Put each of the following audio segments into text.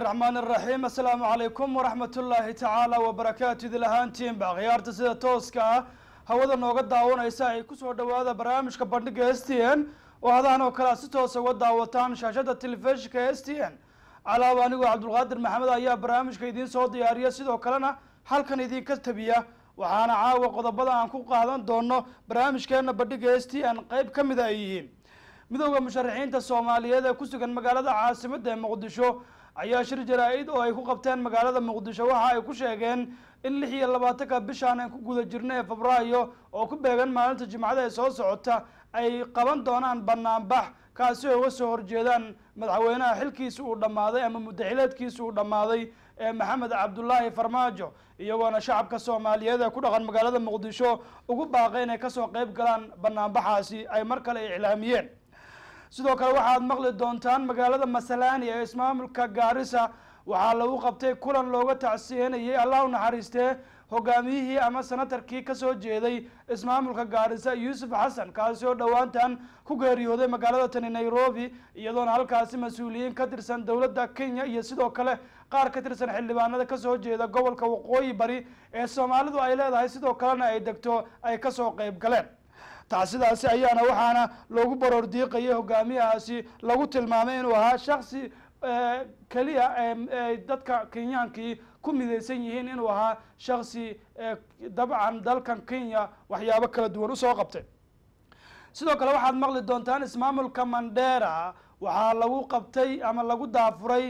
raxmaan iraxiim assalaamu calaykum waraxmat ullaahi tacaala wabarakaatu idil ahaantiinba khiyaarta sida tooska ah hawada nooga daawanaysa ay kusoo dhawaada barnaamijka bandhiga s t n oo hadahan oo kale a si toosa uga daawataan shaashada telefishinka s t n calaaba anigoo cabdulqaadir maxamed ayaa barnaamijka idiin soo diyaariya sidoo kalena halkan idinka tabiya waxaana caawa qodobada aan ku qaadan doono barnaamijkeena bandhiga s t n qeyb ka mida ay yihiin midooda musharaxiinta soomaaliyeed ee ku sugan magaalada caasimada ee muqdisho ayaa shir jaraa-id oo ay ku qabteen magaalada muqdisho waxa ay ku sheegeen in lix iyo labaatanka bishaan aan ku guda jirna ee febraayo oo ku beegan maalinta jimcada ee soo socota ay qaban doonaan banaanbax kaasi oo uga soo horjeedaan madaxweynaha xilkiisa uu dhammaaday ama muddaxileedkiisa uu dhammaaday ee maxamed cabdulaahi farmaajo iyagoona shacabka soomaaliyeed ee ku dhaqan magaalada muqdisho ugu baaqay inay kasoo qeyb galaan banaanbaxaasi ay mar kale iclaamiyeen sidoo kale waxaad maqli doontaan magaalada masalani ee ismaamulka gaarisa waxaa lagu qabtay kulan looga tacsiyenayay allah u naxariistee hogaamiyihii ama senatarkii kasoo jeeday ismaamulka gaarisa yuusuf xasan kaasi oo dhowaantan ku geeriyooday magaalada tani nairobi iyadoona halkaasi mas-uuliyiin ka tirsan dowladda kenya iyo sidoo kale qaar ka tirsan xildhibaanada kasoo jeeda gobolka waqooyi bari ee soomaalidu ay leedahay sidoo kalena ay degto ay kasoo qeyb galeen tacsidaasi ayaana waxaana loogu baroor diiqayay hogaamiyahaasi lagu tilmaamay inuu ahaa shaksi keliya ay dadka kenyaankii ku midaysan yihiin inuu ahaa shaksi dabcan dalkan kenya waxyaabo kala duwan usoo qabtay sidoo kale waxaad maqli doontaan ismaamulka mandera waxaa lagu qabtay ama lagu daafuray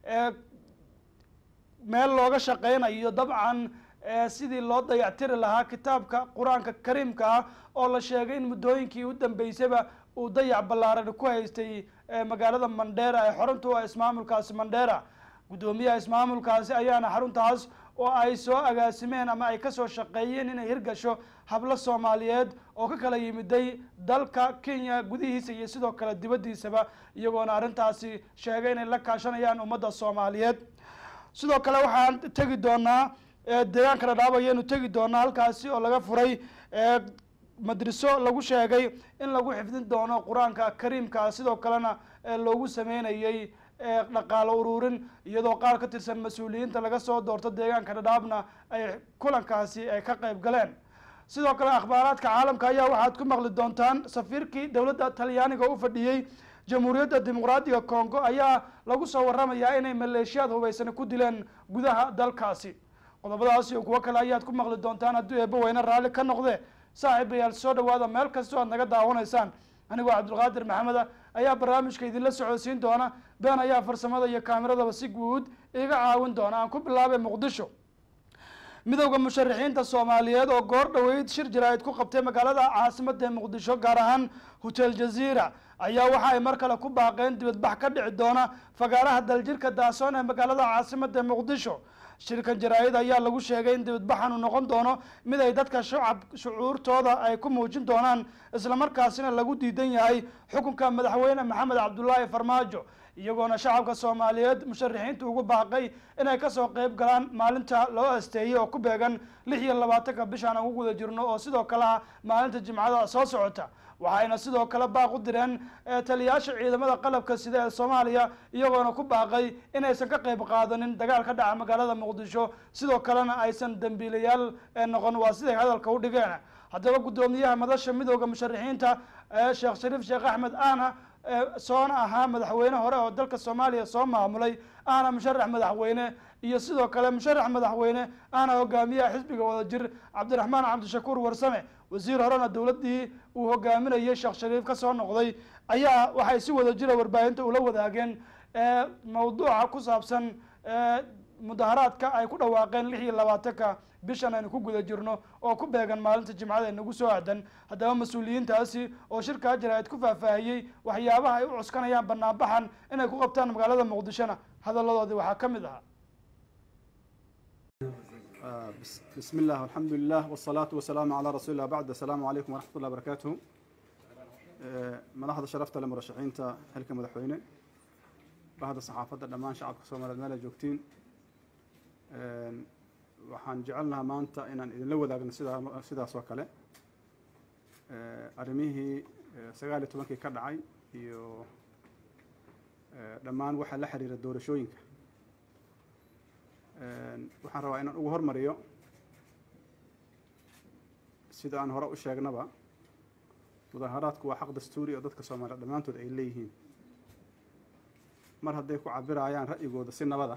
meel looga shaqeynayo dabcan sidii loo dayactiri lahaa kitaabka qur-aanka kariimka ah oo la sheegay in muddooyinkii u dambeysaba uu dayac ballaaran ku haystay magaalada mandera ee xarunta u ah ismaamulkaasi mandera guddoomiyaha ismaamulkaasi ayaana xaruntaas oo ay soo agaasimeen ama ay kasoo shaqeeyeen inay hirgasho hablo soomaaliyeed oo ka kala yimiday dalka kenya gudihiisa iyo sidoo kale dibaddiisaba iyagoona arrintaasi sheegay inay la kaashanayaan ummadda soomaaliyeed sidoo kale waxaan tegi doonaa deegaanka dhadhaab ayaynu tegi doonaa halkaasi oo laga furay madriso lagu sheegay in lagu xifdin doono qur-aanka kariimka sidoo kalena loogu sameynayay dhaqaalo ururin iyadoo qaar ka tirsan mas-uuliyiinta laga soo doorto deegaanka dhadhaabna ay kulankaasi ay ka qeyb galeen sidoo kale akhbaaraadka caalamka ayaa waxaad ku maqli doontaan safiirkii dowladda talyaaniga u fadhiyey jamhuuriyadda dimuqraadiga congo ayaa lagu soo waramayaa inay maleeshiyaad hubeysani ku dileen gudaha dalkaasi qodobadaas iyo kuwo kale ayaad ku maqli doontaan hadduu eebba weyne raalli ka noqde saaxiibayaal soo dhawaada meel kastoo aad naga daawanaysaan anigoo cabdulqaadir maxameda ayaa barnaamijka idinla socodsiin doona been ayaa farsamada iyo kaamiradaba si guud iga caawin doona aan ku bilaabay muqdisho midowda musharaxiinta soomaaliyeed oo goor dhoweyd shir jaraa'id ku qabtay magaalada caasimada ee muqdisho gaar ahaan hotel jaziira ayaa waxa ay mar kale ku baaqeen dibadbax ka dhici doona fagaaraha daljirka daasoon ee magaalada caasimada ee muqdisho shirkan jaraa-id ayaa lagu sheegay in dibadbaxan uu noqon doono mid ay dadka shacab shucuurtooda ay ku muujin doonaan islamarkaasina lagu diidan yahay xukunka madaxweyne maxamed cabdulaahi farmaajo iyagoona shacabka soomaaliyeed musharaxiinta ugu baaqay inay kasoo qeyb galaan maalinta loo asteeyey oo ku beegan lix iyo labaatanka bishaan aan ku guda jirno oo sidoo kale ah maalinta jimcada soo socota waxayna sidoo kale baaq u direen taliyaasha ciidamada qalabka sida ee soomaaliya iyagoona ku baaqay inaysan ka qeyb qaadanin dagaal ka dhaca magaalada muqdisho sidoo kalena aysan dambiilayaal noqon waa siday hadalka u dhigeen haddaba guddoomiyaha madasha midooda musharaxiinta sheekh shariif sheekh axmed aana soona ahaa madaxweyne hore oo dalka soomaaliya soo maamulay ahna musharax madaxweyne iyo sidoo kale musharax madaxweyne ahna hogaamiyaha xisbiga wadajir cabdiraxmaan cabdishakuur warsame wasiir horena dowladdii uu hogaaminayay sheekh shariif kasoo noqday ayaa waxay si wadajira warbaahinta ula wadaageen mawduuca ku saabsan mudaharaadka ay ku dhawaaqeen lix iyo labaatanka bishan aynu ku guda jirno oo ku beegan maalinta jimcada ee nagu soo aadan haddaba mas-uuliyiintaasi oo shirkaa jaraa'id ku faahfaahiyey waxyaabaha ay u cuskanayaan banaanbaxan inay ku qabtaan magaalada muqdishona hadaladoodii waxaa ka mid ahaa بسم الله والحمد لله والصلاة والسلام على رسول الله بعد السلام عليكم ورحمة الله وبركاته madaxda sharafta le murashaxiinta xilka madaxweyne bahda saxaafadda dhammaan shacabka soomaaliyeed meel ay joogtiin waxaan jecelnahaa maanta inaan idinla wadaagno sidaa sidaas oo kale arrimihii sagaal iyo tobankii ka dhacay iyo dhammaan waxaa la xiriira doorashooyinka waxaan rabaa inaan ugu hormariyo sida aan hore u sheegnaba mudaaharaadku waa xaq dastuuri oo dadka soomaaliya dhammaantood ay leeyihiin mar hadday ku cabirayaan ra'yigooda si nabada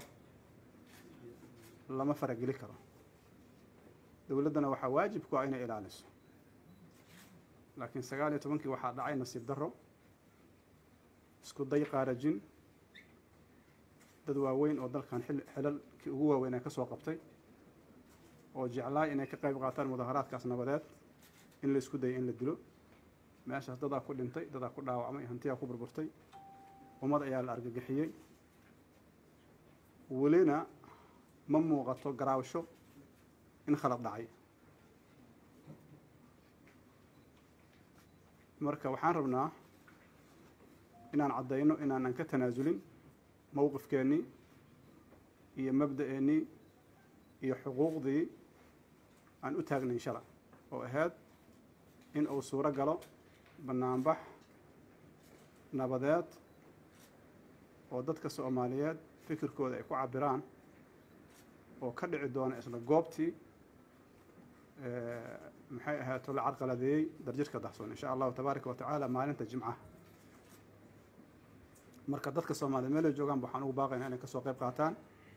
lama farageli karo dowladdana waxaa waajib ku ah inay ilaaliso laakiin sagaal iyo tobankii waxaa dhacay nasiib darro isku day qaarajin dad waaweyn oo dalkan xil xilalkii ugu waaweyn ay ka soo qabtay oo jeclaay inay ka qayb qaataan mudaaharaadkaas nabadeed in la isku dayay in la dilo meeshaas dadaa ku dhintay dadaa ku dhaawacmay hantiyaa ku burburtay ummad ayaa la argagixiyey welina ma muuqato garaawsho in khalad dhacay marka waxaan rabnaa inaan caddayno inaanan ka tanaasulin mowqifkeennii iyo mabda'eennii iyo xuquuqdii aan u taagnayn shala oo ahayd in uu suuro galo bannaanbax nabadeed oo dadka soomaaliyeed fikirkooda ay ku cabiraan oo ka dhici doona isla goobtii maxay ahaato la carqaladeeyey darjirka dahsoon insha allahu tabaaraka wa tacaala maalinta jimcaha marka dadka soomaaliyeed meelay joogaan waxaan ugu baaqaynaa inay kasoo qayb qaataan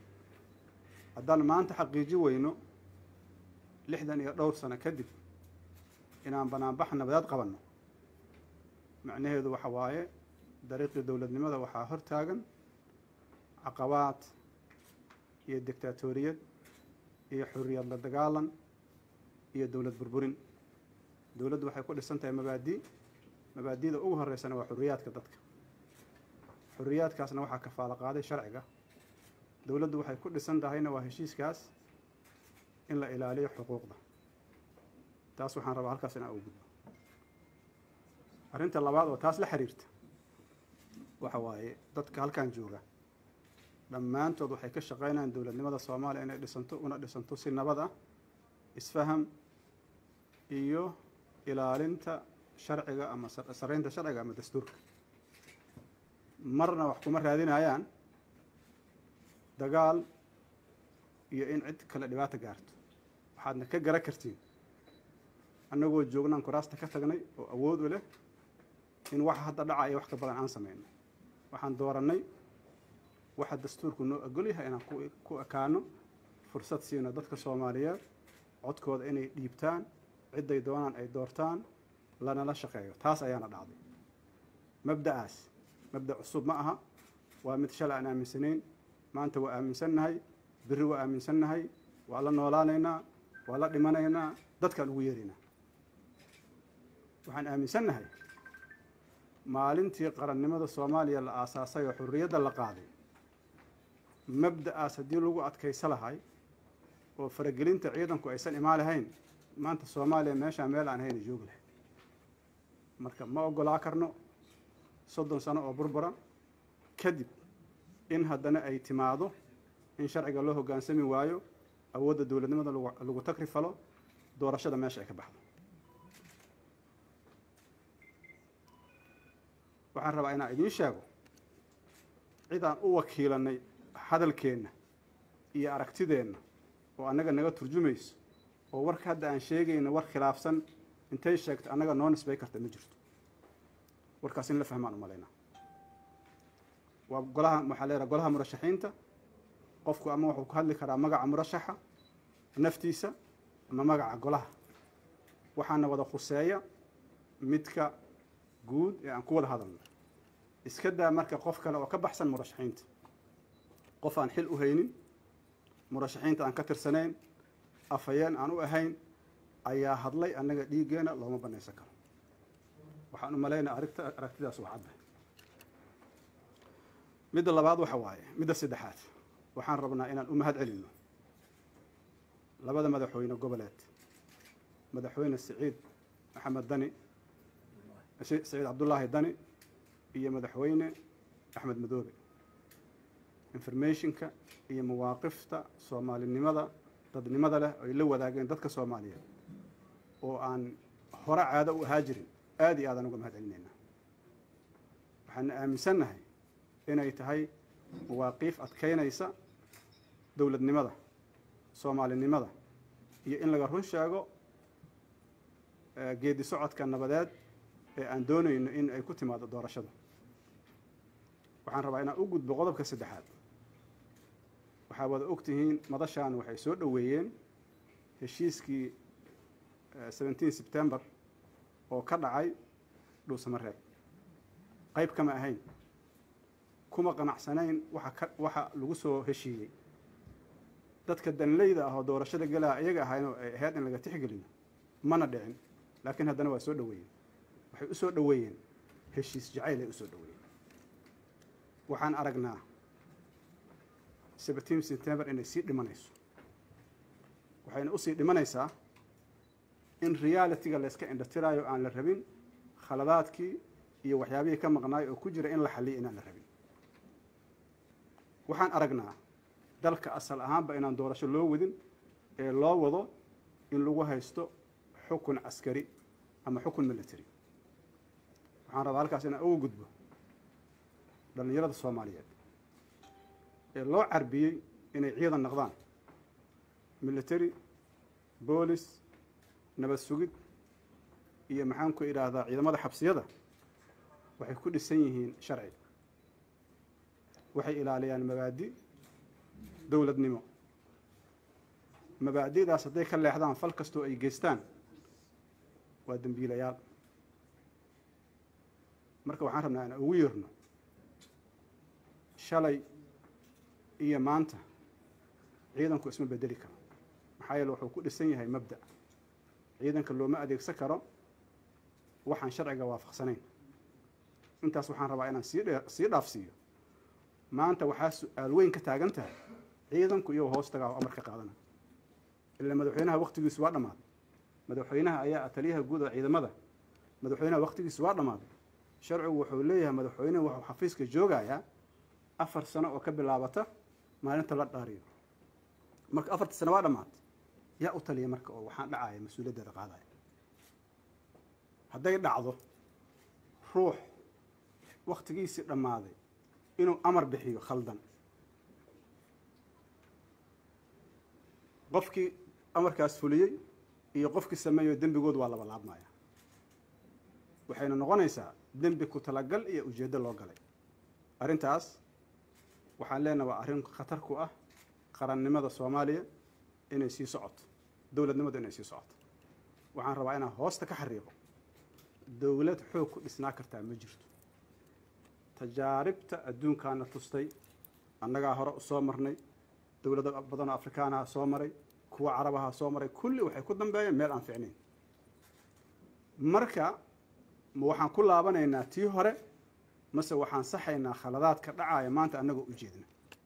haddaan maanta xaqiiji weyno lixdan iyo dhowr sano kadib inaan banaanbax nabadeed qabanno macnaheedu waxa waaye dariiqii dowladnimada waxaa hor taagan caqabaad iyo dictaatoriyad iyo xuriyad la dagaalan iyo dowlad burburin dowladdu waxay ku dhisan tahay mabaadi mabaadida ugu horeysana waa xuriyaadka dadka xuriyaadkaasna waxaa kafaalo qaaday sharciga dowladdu waxay ku dhisan tahayna waa heshiiskaas in la ilaaliyo xuquuqda taas waxaan rabaa halkaas inaan ugu gudbo arrinta labaad oo taas la xiriirta waxa waaye dadka halkan jooga dhammaantood waxay ka shaqaynayaan dowladnimada soomaaliya inay dhisanto una dhisanto si nabad ah isfaham iyo ilaalinta sharciga ama saraynta sharciga ama dastuurka marna wax kuma raadinayaan dagaal iyo in cid kale dhibaato gaarto waxaadna ka gara kartiin annagoo joognaan kuraasta ka tagnay oo awood u leh in waxa hadda dhacaya wax ka badan aan samayno waxaan doorannay waxa dastuurku noo ogol yahay inaan ku ekaano fursad siino dadka soomaaliyeed codkooda inay dhiibtaan cidday doonaan ay doortaan lanala shaqeeyo taas ayaana dhacday mabda'aas mabda' cusub ma aha waa mid shalay aan aaminsanayn maanta waa aaminsannahay berri waa aaminsannahay waa la noolaanaynaa waa la dhimanaynaa dadkaan ugu yeeraynaa waxaan aaminsannahay maalintii qarannimada soomaaliya la aasaasay oo xurriyadda la qaaday mabda'aas haddii lagu adkaysa lahay oo faragelinta ciidanku aysan imaan lahayn maanta soomaaliya meeshaa meel aan hayna joogi lahay marka ma oggolaa karno soddon sano oo burbura kadib in haddana ay timaado in sharciga loo hoggaansami waayo awoodda dowladnimada lagu takri falo doorashada meesha ay ka baxdo waxaan rabaa inaan idiin sheego cid aan u wakiilanay hadalkeenna iyo aragtideenna oo annaga naga turjumayso oo warka hadda aan sheegayno war khilaafsan intay sheegto annaga noo nisbay karta ma jirto warkaas in la fahmaan umalaynaa waa golaha waxaa leedaha golaha murashaxiinta qofku ama wuxuu ku hadli karaa magaca murashaxa naftiisa ama magaca golaha waxaana wada khuseeya midka guud ee aan ku wada hadalno iska daa marka qof kale oo ka baxsan murashaxiinta qof aan xil u haynin murashaxiinta aan ka tirsanayn afhayeen aan u ahayn ayaa hadlay annaga dhiiggeena looma banaysan karo waxaan u malaynaa arigta aragtidaas waa cadda midda labaad waxa waaye midda saddexaad waxaan rabnaa inaan u mahad celinno labada madaxweyne goboleed madaxweyne siciid maxamed dani siciid cabdullaahi dani iyo madaxweyne axmed madoobe informationka iyo mawaaqifta soomaalinimada dadnimada leh ay la wadaageen dadka soomaaliyeed oo aan hore caado u ahaa jirin aad iyo aadaan uga mahad celinaynaa waxaana aaminsannahay inay tahay mawaaqiif adkaynaysa dowladnimada soomaalinimada iyo in laga run sheego geedi socodka nabadeed ee aan doonayno in ay ku timaado doorashada waxaan rabaa inaan u gudbo qodobka saddexaad waxaa wada og tihiin madashaan waxay soo dhoweeyeen heshiiskii seventeen september oo ka dhacay dhuusamareeb qayb kama ahayn kuma qanacsanayn waxa ka waxa lagu soo heshiiyey dadka danleyda ah oo doorashada galaa iyaga ahaynoo ay ahayd in laga tixgeliyo mana dhicin laakiin haddana waa soo dhoweeyeen waxay u soo dhoweeyeen heshiis jacayl ay u soo dhoweeyeen waxaan aragnaa seventeen september inay sii dhimanayso waxayna usii dhimanaysaa in realitiga la yska indhatiraayo aan la rabin khaladaadkii iyo waxyaabihii ka maqnaay oo ku jira in la xaliyo inaan la rabin waxaan aragnaa dalka asal ahaanba inaan doorasho loo wadin ee loo wado in lagu haysto xukun caskari ama xukun military waxaan rabaa halkaas inaan uga gudbo dhallinyarada soomaaliyeed ee loo carbiyey inay ciidan noqdaan military boolis nabad sugid iyo maxaan ku idhaahdaa ciidamada xabsiyada waxay ku dhisan yihiin sharci waxay ilaaliyaan mabaadi dowladnimo mabaadi'daas hadday ka leexdaan fal kastoo ay geystaan waa dembiilayaal marka waxaan rabnaa inaan ugu yeerno shalay iyo maanta ciidanku isma bedeli karo maxaa yeele wuxuu ku dhisan yahay mabda ciidanka looma adeegsan karo waxaan sharciga waafaqsanayn intaas waxaan rabaa inaan sii dhe sii dhaafsiiyo maanta waxaa su-aal weyn ka taagan tahay ciidanku iyagoo hoos tagaa oo amar ka qaadana ila madaxweynaha waktigiisu waa dhammaaday madaxweynaha ayaa taliyaha guud oo ciidamada madaxweynaha waktigiisu waa dhammaaday sharcigu wuxuu leeyahay madaxweynuhu wuxuu xafiiska joogayaa afar sano oo ka bilaabata maalinta la dhaariyo marka afartii sano waa dhammaatay yaa u taliya marka oo waxaan dhacaya mas-uuliyaddeeda qaadaya hadday dhacdo ruux waktigiisii dhammaaday inuu amar bixiyo khaldan qofkii amarkaas fuliyey iyo qofkii sameeyo dembigood waa laba laabmaya waxayna noqonaysaa dembi ku talagal iyo ujeeddo loo galay arrintaas waxaan leenaha waa arrin khatar ku ah qarannimada soomaaliya inay sii socoto dowladnimadu inay sii socoto waxaan rabaa inaan hoosta ka xariiqo dowlad xoog ku dhisnaa kartaa ma jirto tajaaribta adduunkaana tustay annagaa hore usoo marnay dowlado badanoo afrikaanaha soo maray kuwa carabaha soo maray kulli waxay ku dambeeyeen meel aan ficnayn marka ma waxaan ku laabanaynaa tii hore mase waxaan saxaynaa khaladaadka dhacaya maanta annagoo u jeedna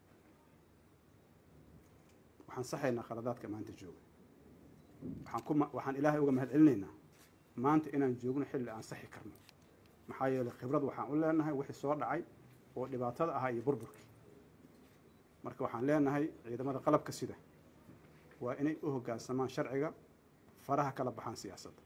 waxaan saxaynaa khaladaadka maanta jooga waxaan ku waxaan ilaahay uga mahad celinaynaa maanta inaan joogno xilli aan saxi karno maxaa yeelay khibrad waxaan u leenahay wixii soo dhacay oo dhibaatada ahaa iyo burburkii marka waxaan leenahay ciidamada qalabka sida waa inay u hoggaansamaan sharciga faraha kala baxaan siyaasadda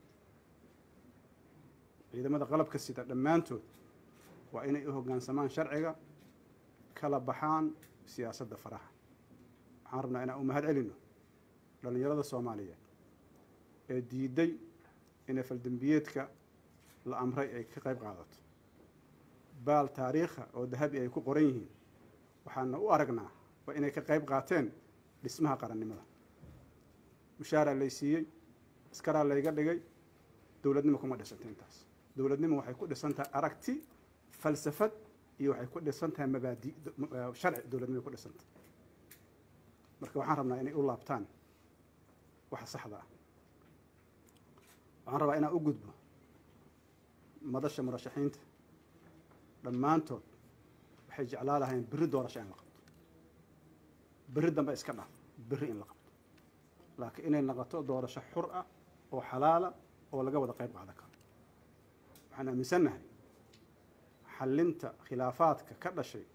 ciidamada qalabka sida dhammaantood waa inay u hoggaansamaan sharciga kala baxaan siyaasadda faraha waxaan rabnaa inaan u mahad celino dhallinyarada soomaaliyeed ee diiday inay faldembiyeedka la amray ay ka qayb qaadato baal taariikha oo dahabi ay ku qoran yihiin waxaana u aragnaa waa inay ka qayb qaateen dhismaha qarannimada mushaaraa lay siiyey askaraa layga dhigay dowladnimo kuma dhisanta intaas dowladnimo waxay ku dhisan tahay aragti falsafad iyo waxay ku dhisan tahay mabaadi sharci dowladnimo ku dhisanta marka waxaan rabnaa inay u laabtaan waxa saxda ah waxaan rabaa inaan u gudbo madasha murashaxiinta dhammaantood waxay jeclaa lahayn berri doorasho in la qabto berri dambe iska dhaaf berri in la qabto laakiin inay noqoto doorasho xur ah oo xalaala oo laga wada qayb qaadan karo waxaan aaminsannahay xallinta khilaafaadka ka dhashay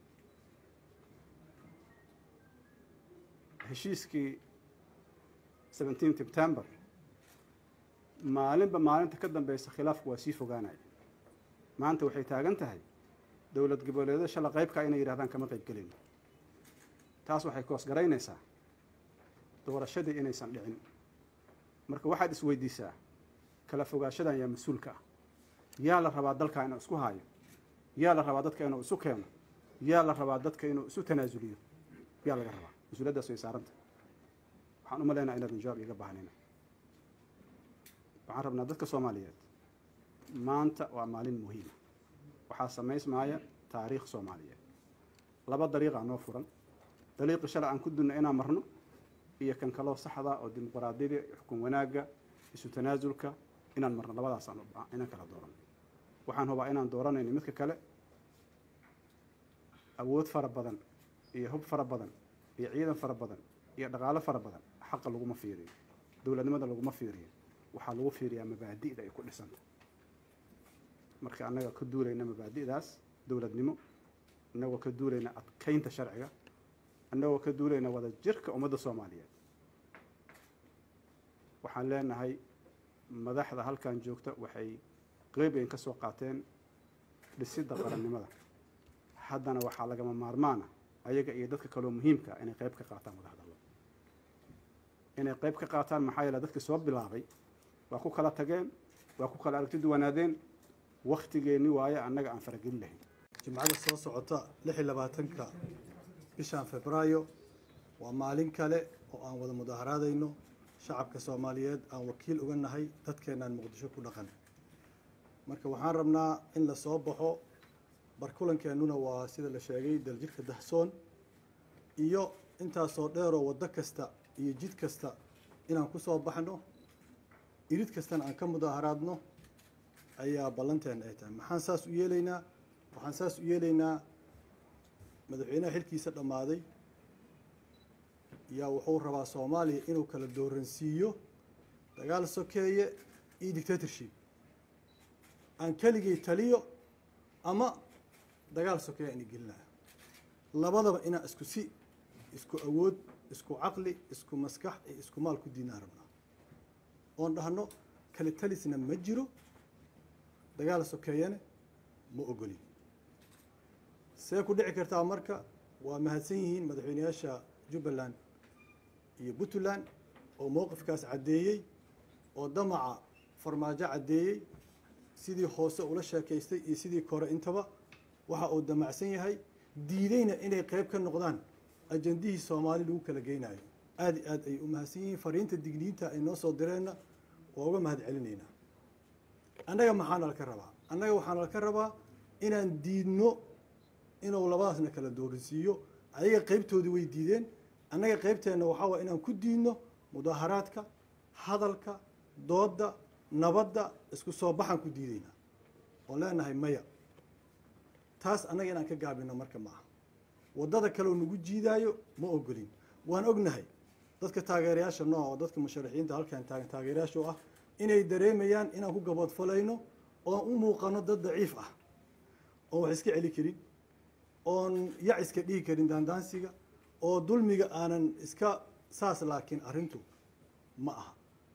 heshiiskii seventeen september maalinba maalinta ka dambeysa khilaafku waa sii fogaanaya maanta waxay taagan tahay dowlad goboleedo shala qaybkaa inay yidhahdaan kama qayb gelino taas waxay koos garaynaysaa doorashadii inaysan dhicin marka waxaad isweydiisaa kala fogaashadan yaa mas-uulka ah yaa la rabaa dalka inuu isku haayo yaa la rabaa dadka inuu isu keeno yaa la rabaa dadka inuu isu tanaasuliyo yaa laga rabaa mas-uuliyaddaas way saaranta waxaan u malaynaa inaadan jawaab iiga baahnina waxaan rabnaa dadka soomaaliyeed maanta waa maalin muhiima waxaa samaysmaaya taariikh soomaaliyeed laba dariiqaa noo furan dariiqi shalay aan ku dunno inaan marno iyo kan kaloo saxda oo dimuqraadiyada xukun wanaagga isu tanaasulka inaan marno labadaasaan inaan kala dooran waxaan hubaa inaan dooranayno midka kale awood fara badan iyo hub fara badan iyo ciidan fara badan iyo dhaqaalo fara badan xaqa laguma fiiriyo dowladnimada laguma fiiriyo waxaa lagu fiiriyaa mabaadi'da ay ku dhisanta marka annaga ka duulayna mabaadi'daas dowladnimo annagoo ka duulayna adkaynta sharciga annagoo ka duulayna wada jirka ummadda soomaaliyeed waxaan leenahay madaxda halkan joogta waxay qeyb ayn ka soo qaateen dhisidda qarannimada haddana waxaa lagama maarmaana ayaga iyo dadka kaloo muhiimka inay qeyb ka qaataan wadahadallo inay qeyb ka qaataan maxaa yeele dadkii soo bilaabay waa ku kala tageen waa ku kala aragti duwanaadeen waktigeenni waaye annaga aan faragelin lahayn jimcada soo socota lix iyo labaatanka bishan febraayo waa maalin kale oo aan wada mudaaharaadayno shacabka soomaaliyeed aan wakiil uga nahay dadkeenaan muqdisho ku dhaqan marka waxaan rabnaa in la soo baxo barkulankeenuna waa sida la sheegay daljirka dahsoon iyo intaasoo dheeroo waddo kasta iyo jid kasta inaan ku soo baxno irid kastana aan ka mudaaharaadno ayaa ballanteena ay tahay maxaan saas u yeelaynaa waxaan saas u yeelaynaa madaxweynaha xilkiisa dhammaaday yaa wuxuu rabaa soomaaliya inuu kala dooransiiyo dagaal sokeeye iyo dictatorship aan keligay taliyo ama dagaal sokeeye aan igelinayo labadaba inaan isku si isku awood isku caqli isku maskax iyo isku maal ku diinaan rabnaa oon dhahno kale talisna ma jiro dagaal sokeeyana ma ogolin see ku dhici kartaa marka waa mahadsan yihiin madaxweyneyaasha jubbaland iyo puntland oo mowqifkaas caddeeyey oo damaca farmaajo caddeeyey sidii hoose ula sheekaystay iyo sidii kore intaba waxa uu damacsan yahay diideyna inay qeyb ka noqdaan ajandihii soomaali lagu kala geynayo aad i aad ayay u mahadsan yihiin fariinta digniinta ay noo soo direenna waa uga mahad celinaynaa annaga maxaa nalka rabaa annaga waxaa nalka rabaa inaan diidno inuu labadaasna kala dooransiiyo ayaga qeybtoodii way diideen annaga qeybteenna waxaa waye inaan ku diidno mudaaharaadka hadalka doodda nabadda isku soo baxaan ku diidaynaa oon leenahay maya taas annaga inaan ka gaabino marka ma aha waddada kaleoo nagu jiidaayo ma ogolin waan ognahay dadka taageerayaasha nooc oo dadka musharaxiinta halkan taagan taageerayaasha u ah inay dareemayaan inaan ku gaboodfalayno oon u muuqano dad daciif ah oon wax iska celi karin oon yac iska dhihi karin daandaansiga oo dulmiga aanan iska saas laakiin arrintu ma aha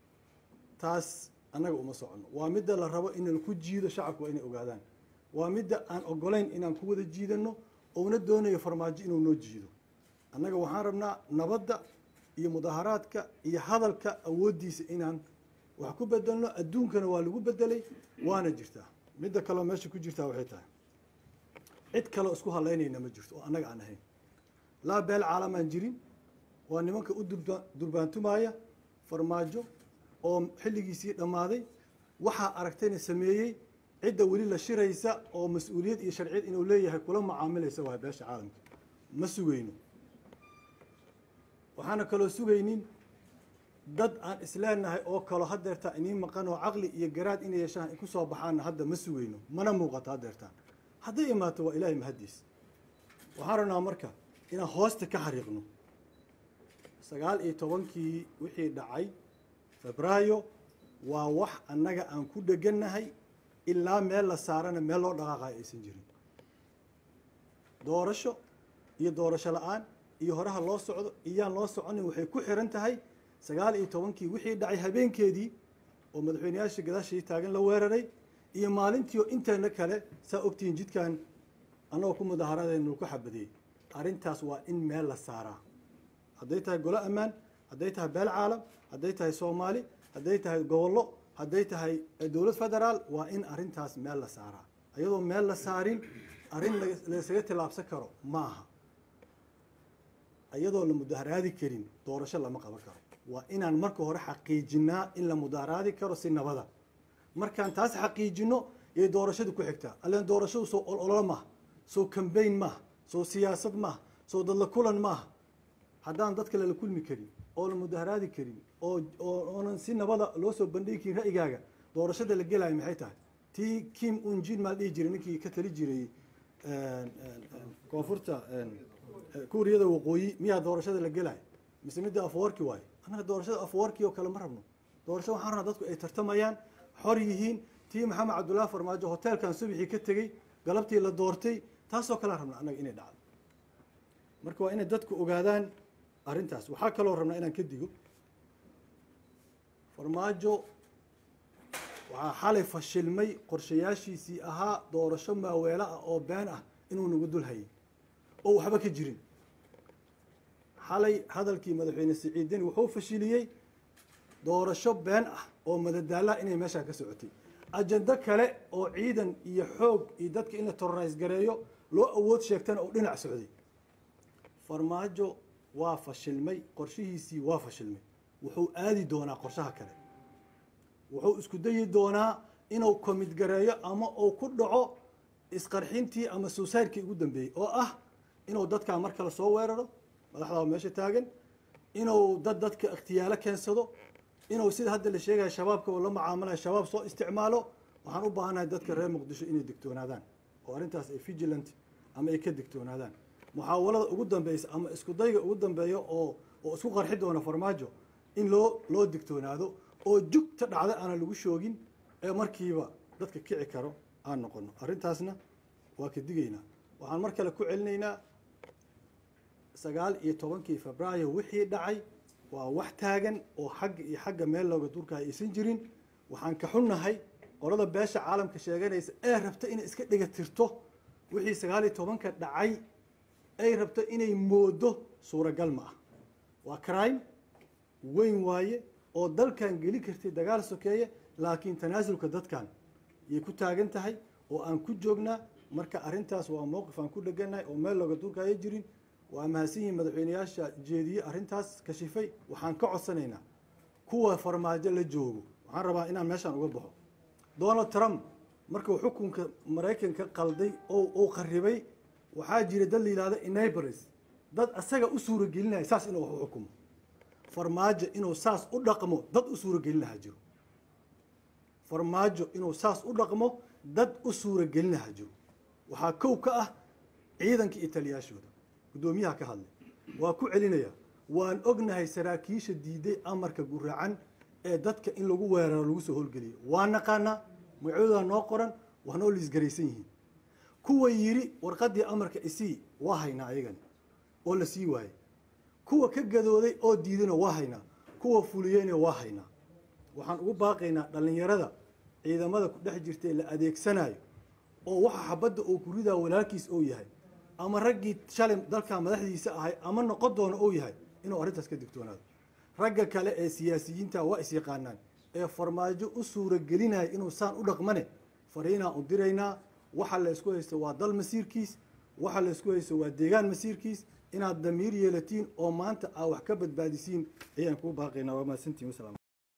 taas annaga uma socono waa midda la rabo inaan ku jiido shacabku waa inay ogaadaan waa midda aan ogolayn inaan ku wada jiidano ouna doonayo farmaajo inuu noo jiido annaga waxaan rabnaa nabadda iyo mudaaharaadka iyo hadalka awooddiisa inaan wax ku bedelno adduunkana waa lagu bedelay waana jirtaa midda kaleo meesha ku jirtaa waxay tahay cid kaleo isku halaynayna ma jirto oo annaga aan ahayn laa beel caalamaan jirin waa nimanka u durba durbaantumaya farmaajo oo xilligiisii dhammaaday waxaa aragtayna sameeyey cidda weli la shiraysa oo mas-uuliyad iyo sharciyad inuu leeyahay kula macaamilaysa waa beesha caalamka ma sugayno waxaana kaloo sugaynin dad aan isleenahay oo kalo hadeertaan inii maqan oo caqli iyo garaad inay yeeshaan ay ku soo baxaanna hadda ma sugayno mana muuqato hadeertaan hadday imaato waa ilaahay mahaddiis waxaan rabnaa marka inaan hoosta ka xariiqno sagaal iyo tobankii wixii dhacay febraayo waa wax annaga aan ku dhegannahay ilaa meel la saarana meel loo dhaqaaqayo aysan jirin doorasho iyo doorasho la-aan iyo horaha loo socdo iyaan loo soconin waxay ku xiran tahay sagaal iyo tobankii wixii dhacay habeenkeedii oo madaxweyneyaasha gadaashii taagan la weeraray iyo maalintii oo inteena kale saa ogtihiin jidkan annagoo ku mudaaharaadaynu ku xabadiyey arrintaas waa in meel la saaraa hadday tahay golo ammaan hadday tahay beel caalam hadday tahay soomaali hadday tahay gobollo hadday tahay dowlad federaal waa in arrintaas meel la saaraa iyadoo meel la saarin arrin laysaga tilaabsan karo ma aha iyadoo la mudaharaadi karin doorasho lama qaban karo waa inaan marka hore xaqiijinaa in la mudaharaadi karo si nabada markaan taas xaqiijino yay doorashadu ku xigtaa allen doorashadu soo ololo maaha soo cambayn maaha soo siyaasad maaha soo dadla kulan maaha haddaan dadka lala kulmi karin oo la mudaharaadi karin oo oonan si nabada loo soo bandhigi karin ra'yigaaga doorashada la gelaayo maxay tahay tii kim unjin maa dhihi jiray ninkii ka tali jiray koonfurta kuuriyada waqooyi miyaa doorashada la gelaayo mise midda afwarki waayo annaga doorashada afwarki oo kale ma rabno doorasho waxaan rabnaa dadku ay tartamayaan xor yihiin tii maxamed cabdullaahi farmaajo hoteelkan subixii ka tegey galabtii la doortay taasoo kalean rabnaa annaga inay dhacdo marka waa inay dadku ogaadaan arrintaas waxaa kaloo rabnaa inaan ka digo farmaajo waxaa xalay fashilmay qorshayaashiisii ahaa doorasho maaweelo ah oo been ah inuu nagu dul hayay oo waxba ka jirin xalay hadalkii madaxweyne siciidini wuxuu fashiliyey doorasho been ah oo madadaalaha inay meeshaa ka socotay ajando kale oo ciidan iyo xoog iyo dadka in la terrorise gareeyo loo awood sheegtana oo dhinac socday farmaajo waa fashilmay qorshihiisii waa fashilmay wuxuu aadi doonaa qorshaha kale wuxuu isku dayi doonaa inuu komid gareeyo ama uu ku dhaco isqarxintii ama suusayrkii ugu dambeeyey oo ah inuu dadkaa mar kale soo weeraro madaxdaa meesha taagan inuu dad dadka ikhtiyaalo keensado inuu sida hadda la sheegaya shabaabka oo la mucaamalayo shabaab soo isticmaalo waxaan u baahannahay dadka reer muqdisho inay digtoonaadaan oo arrintaas ay vigilant ama ay ka digtoonaadaan muxaawalada ugu dambeysa ama isku dayga ugu dambeeya oo oo isku qarxi doona farmaajo in loo loo digtoonaado oo jugta dhacda aanan lagu shoogin ee markiiba dadka kici karo aan noqono arrintaasna waa ka digaynaa waxaan mar kale ku celinaynaa sagaal iyo tobankii febraayo wixii dhacay waa wax taagan oo xagga iyo xagga meel looga durka aysan jirin waxaan ka xunnahay qolada beesha caalamka sheeganaysa ee rabta inay iska dhiga tirto wixii sagaal iyo tobanka dhacay ay rabto inay moodo suuragal ma ah waa crime weyn waaye oo dalkan geli kartay dagaal sokeeye laakiin tanaasulka dadkan yay ku taagan tahay oo aan ku joognaa marka arrintaas waa mowqif aan ku dheganahay oo meel looga durkaayo jirin waa mahadsan yihiin madaxweyneyaasha jeediyey arrintaas kashifay waxaan ka codsanaynaa kuwa farmaajo la joogo waxaan rabaa inaan meeshaan uga baxo donald trump markuu xukunka maraykanka qalday oo uu qaribay waxaa jira dad la yihahdo enabres dad asaga u suuragelinaya saas inuu wax u xukumo farmaajo inuu saas u dhaqmo dad u suuragelinaha jiro farmaajo inuu saas u dhaqmo dad u suuragelinaha jiro waxaa kow ka ah ciidanka iyo taliyaashooda guddoomiyaha ka hadlay waa ku celinaya waan ognahay saraakiisha diiday amarka guraacan ee dadka in lagu weeraro lagu soo howlgeliyo waa naqaanaa magacoodaa noo qoran waa noo liisgaraysan yihiin kuwa yiri warqadii amarka isii waa haynaa ayagan oo la sii waayey kuwa ka gadooday oo diidayna waa haynaa kuwa fuliyeyna waa haynaa waxaan ugu baaqaynaa dhallinyarada ciidamada ku dhex jirta ee la adeegsanayo oo waxa xabadda oo ku ridaa walaalkiis oo yahay ama raggii shalay dalkaa madaxdiisa ahay ama noqon doona oo yahay inuu arrintaas ka digtoonaado ragga kale ee siyaasiyiinta waa is yaqaanaan ee farmaajo u suuragelinaya inuu saan u dhaqmane fariinaan u diraynaa waxa la isku haysto waa dal masiirkiis waxa la isku haysto waa deegaan masiirkiis inaad damiir yeelatiin oo maanta aa wax ka badbaadisiin ayaan kuu baaqaynaa waa mahadsantiin wasalaam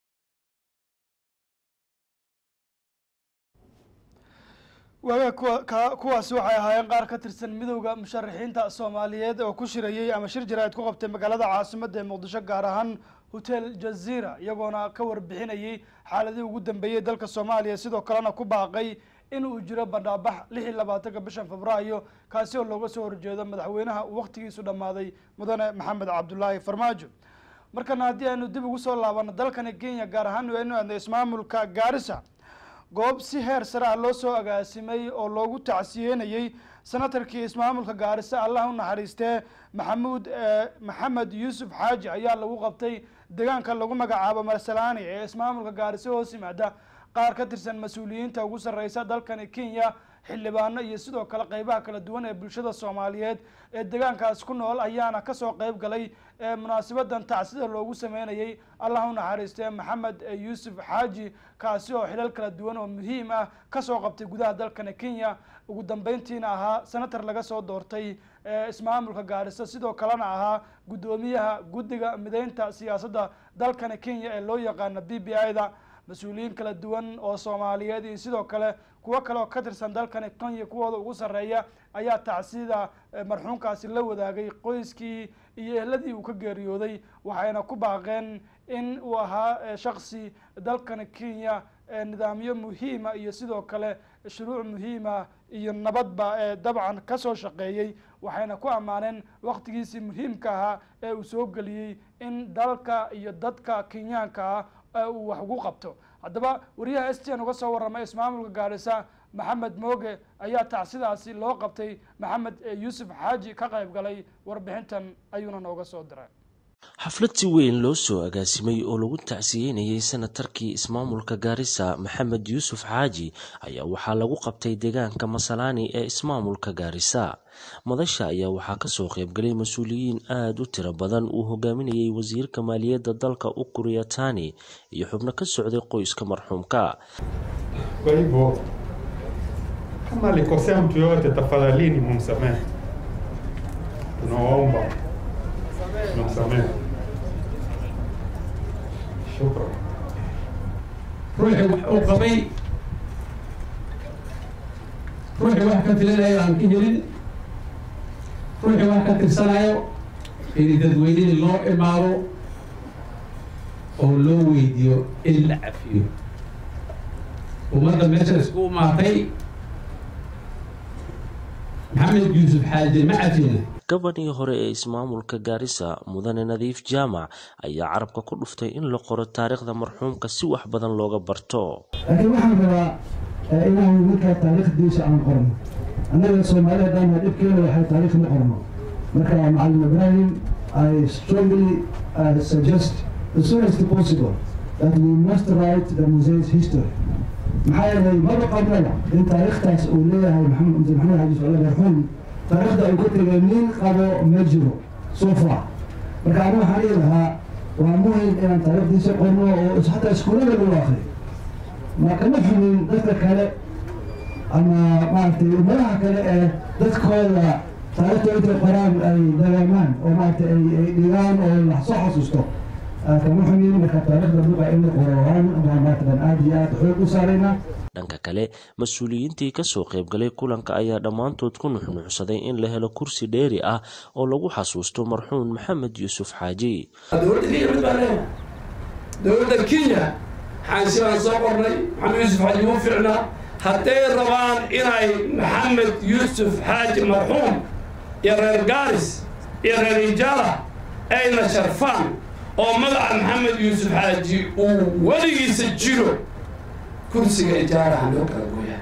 waaga kuwa ka kuwaasi waxay ahaayeen qaar ka tirsan midowda musharaxiinta soomaaliyeed oo ku shirayey ama shir jaraa'id ku qabtay magaalada caasimadda ee muqdisho gaar ahaan hotel jazira iyagoona ka warbixinayey xaaladihii ugu dambeeyey dalka soomaaliya sidoo kalena ku baaqay in uu jiro bandhaabax lix iyo labaatanka bishan febraayo kaasi oo looga soo horjeedo madaxweynaha uu wakhtigiisu dhammaaday mudane maxamed cabdulaahi farmaajo markana haddii aynu dib ugu soo laabano dalkani kenya gaar ahaan waynu aadnay ismaamulka gaarisa goob si heer sare ah loo soo agaasimay oo loogu tacsiyeynayey senatarkii ismaamulka gaarisa allah u naxariistee maxamuud maxamed yuusuf xaaji ayaa lagu qabtay deegaanka lagu magacaabo marsalaani ee ismaamulka gaarisa hoos yimaada qaar ka tirsan mas-uuliyiinta ugu sarreysa dalkani kenya xildhibaano iyo sidoo kale qeybaha kala duwan ee bulshada soomaaliyeed ee deegaankaas ku nool ayaana kasoo qeyb galay munaasabadan tacsida loogu sameynayay allah u naxariistee maxamed yuusuf xaaji kaasi oo xilal kala duwan oo muhiim ah kasoo qabtay gudaha dalkani kenya ugu dambeyntiina ahaa senator laga soo doortay ismaamulka gaarisa sidoo kalena ahaa guddoomiyaha guddiga mideynta siyaasadda dalkani kenya ee loo yaqaana b b i da mas-uuliyiin kala duwan oo soomaaliyeed iyo sidoo kale kuwo kale oo ka tirsan dalkani kenya kuwooda ugu sarreeya ayaa tacsida marxuumkaasi la wadaagay qoyskii iyo ehladii uu ka geeriyooday waxayna ku baaqeen in uu ahaa shaksi dalkani kenya nidaamyo muhiima iyo sidoo kale shuruuc muhiima iyo nabadba ee dabcan kasoo shaqeeyey waxayna ku ammaaneen waktigiisii muhiimka ahaa ee uu soo geliyey in dalka iyo dadka kenyaanka ah uu wax ugu qabto haddaba wariyaha s t n uga soo warramay ismaamulka gaarisa maxamed mooge ayaa tacsidaasi loo qabtay maxamed yuusuf xaaji ka qayb galay warbixintan ayuuna nooga soo diray xaflad si weyn loo soo agaasimay oo lagu tacsiyeynayay senatarkii ismaamulka gaarisa maxamed yuusuf xaaji ayaa waxaa lagu qabtay deegaanka masalaani ee ismaamulka gaarisa madasha ayaa waxaa kasoo qaybgalay mas-uuliyiin aada u tiro badan uu hogaaminayay wasiirka maaliyadda dalka ukuru yatani iyo xubno ka socday qoyska marxuumka Kwa hivyo kama alikosea mtu yoyote, tafadhalini mumsamehe. Tunawaomba mumsamehe. Shukran. ruuxii wax uu qabay ruuxii wax ka filanayo aan ka helin ruuxii wax ka tirsanayo in dadweynihii loo imaado oo loo weydiiyo in la cafiyo ummadda meesha isku imaatay maxamed yuusuf xaaje ma cafina gabadhii hore ee ismaamulka gaarisa mudane nadiif jaamac ayaa carabka ku dhuftay in la qoro taariikhda marxuumka si wax badan looga barto laakiin waxaan rabaa inaan markaa taariikhdiisa aan qorno annaga soomaali haddaan nahay dhibkeena waxay taariikh ma qorno marka macalin ibrahim i strongly uh, suggest as soon as possible that we must write the museum's history maxaa yeelay maba qabnaba in taariikhtaas uu leeyahay maxamed maxamed xaji socole marxuum taariikhda uu ka tegay nin qabo ma jiro so far marka anigu waxaan dhihi lahaa waa muhim inaan taariikhdiisa qorno oo xataa iskuullada lagu akriyo ma kama xumin dadka kale ama maaragtay ummadaha kale ee dadkooda taariikhda intay qoraan ay dagaamaan oo maaragtay ay ay dhigaan oo la soo xasuusto kama xumin marka taariikhda luqa in la qoro waan baa maaragtan aada iyo aada xoog u saaraynaa dhanka kale mas-uuliyiintii kasoo qaybgalay kulanka ayaa dhammaantood ku nuxnuuxsaday in la helo kursi dheeri ah oo lagu xasuusto marxuum maxamed yuusuf xaaji dowladda kenya mid baan leeyahay dowladda kenya xaansi baan soo qornay maxamed yuusuf xaaji wuu ficnaa hadday rabaan inay maxamed yuusuf xaaji marxuum iyo reer gaaris iyo reer ijaala ayna sharfaan oo magaca maxamed yuusuf xaaji uu weligiisa jiro kursiga ijaaraha loo kala gooyaa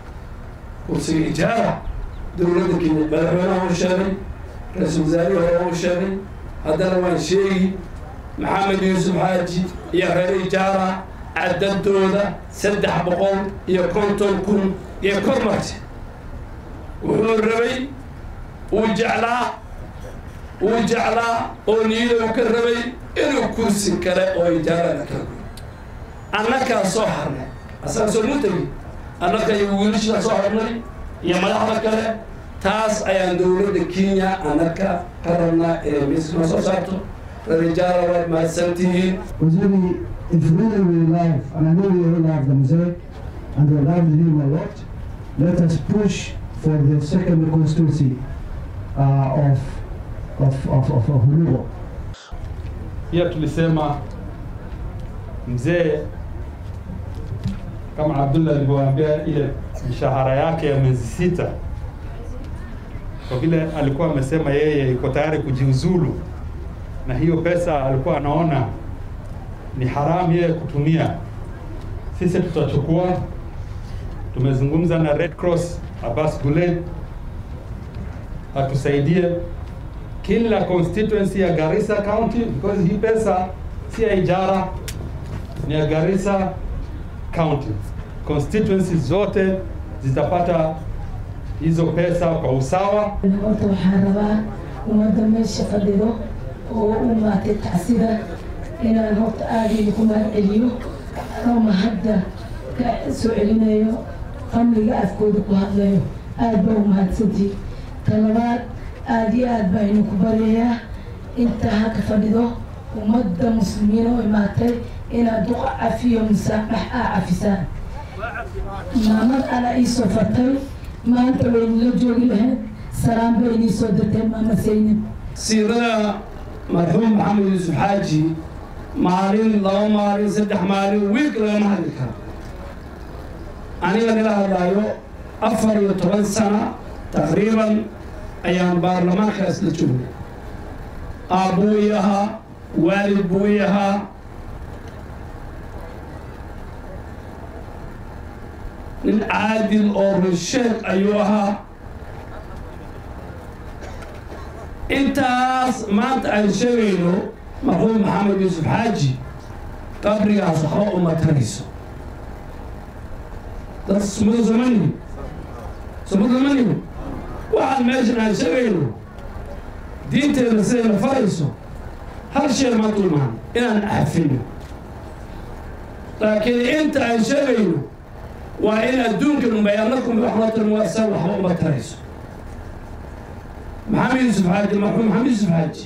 kursiga ijaara dowladda kenya madaxweynaha uu sheegay ra-iisul wasaarihii hore uu sheegay haddana waan sheegi maxamed yuusuf xaaji iyo reer ijaara cadadooda saddex boqol iyo konton kun iyo kor marti wuxuu rabay uu jeclaa uu jeclaa oo niyada uu ka rabay inuu kursi kale oo ijaara la kala gooyo annakaa soo harnay asaga soo mutagi annaka iyo wiilashaa soo harnay iyo madaxda kale taas ayaan dowladda kenya annaka ka rabnaa inay miiskana soo saarto rarijaala waad mahadsantihiin Waziri, if really we love, and I know we all love the museum, and we love him a lot, let us push for the second constituency uh, of, of, of, of, of Lugo. Pia tulisema mzee kama Abdullah alivyoambia ile mishahara yake ya miezi sita, kwa vile alikuwa amesema yeye yuko tayari kujiuzulu, na hiyo pesa alikuwa anaona ni haramu yeye kutumia. Sisi tutachukua, tumezungumza na Red Cross Abbas Guled atusaidie kila constituency ya Garissa County because hii pesa si ya ijara, ni ya Garissa County. Constituency zote zitapata hizo pesa kwa usawa. horta waxaan rabaa ummadda meesha fadhido oo u maatay tacsida inaan horta aada idinku mahad celiyo anoo mahadda ka soo celinayo qamliga afkooda ku hadlayo aada baa u mahadsantii talabaad aada iyo aad baa idinku baryayaa inta halka fadhido ummadda muslimiina oo imaatay inaad duqa cafiyo musaabax aa cafisaan maamad ala iisoo fartay maanta waynila joogi lahayd salaam bay inii soo dirtay maama saynab siirada marxuum maxamed yuusuf xaaji maalin laba maalin saddex maalin wiig lagama hadli karo aniga nila hadlaayo afar iyo toban sana taqriiban ayaan baarlamaankaas la joognay aabbuu ii ahaa waalid buu ii ahaa nin caadil oo rusheed ayuu ahaa intaas maanta aan sheegayno marxuum maxamed yuusuf xaaji qabrigaas waxba uma tarayso dad sumada somanihi sumada somanihi waxaan meeshan aan sheegayno diinteena sidayna farayso hal shay ma dulmaan inaan cafino laakiin inta aan sheegayno waa in adduunkan unbay annakum waxlatan waasa waxba uma tarayso maxamed yuusuf xaaji marxuum maxamed yuusuf xaaji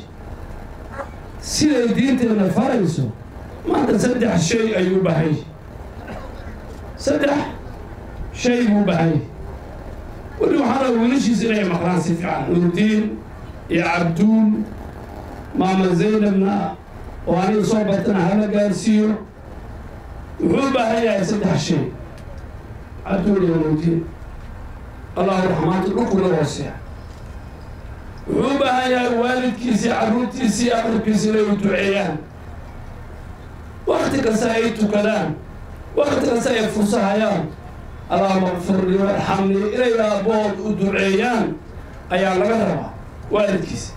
siday diinteena farayso maanta saddex shay ayuu bahay saddex shay buu bahay weli waxaa raba wiilashiisa inay maqlaan si fiican nurdiin iyo cabduul maama zaynabna oo aniga soo bartana hala gaarsiiyo wuxuu u baahan yahay saddex shay cabduul iyo nurdiin allahu raxmaanta dhulkuna hooseya wuxuu u baahan yahay waalidkiisii carruurtiisii aqribkiisi inay u duceeyaan wakti kasta ay tukadaan wakti kasta ay fursahayaan allahuma qfirlii warxamnii inay aabbood u duceeyaan ayaa laga rabaa waalidkiisa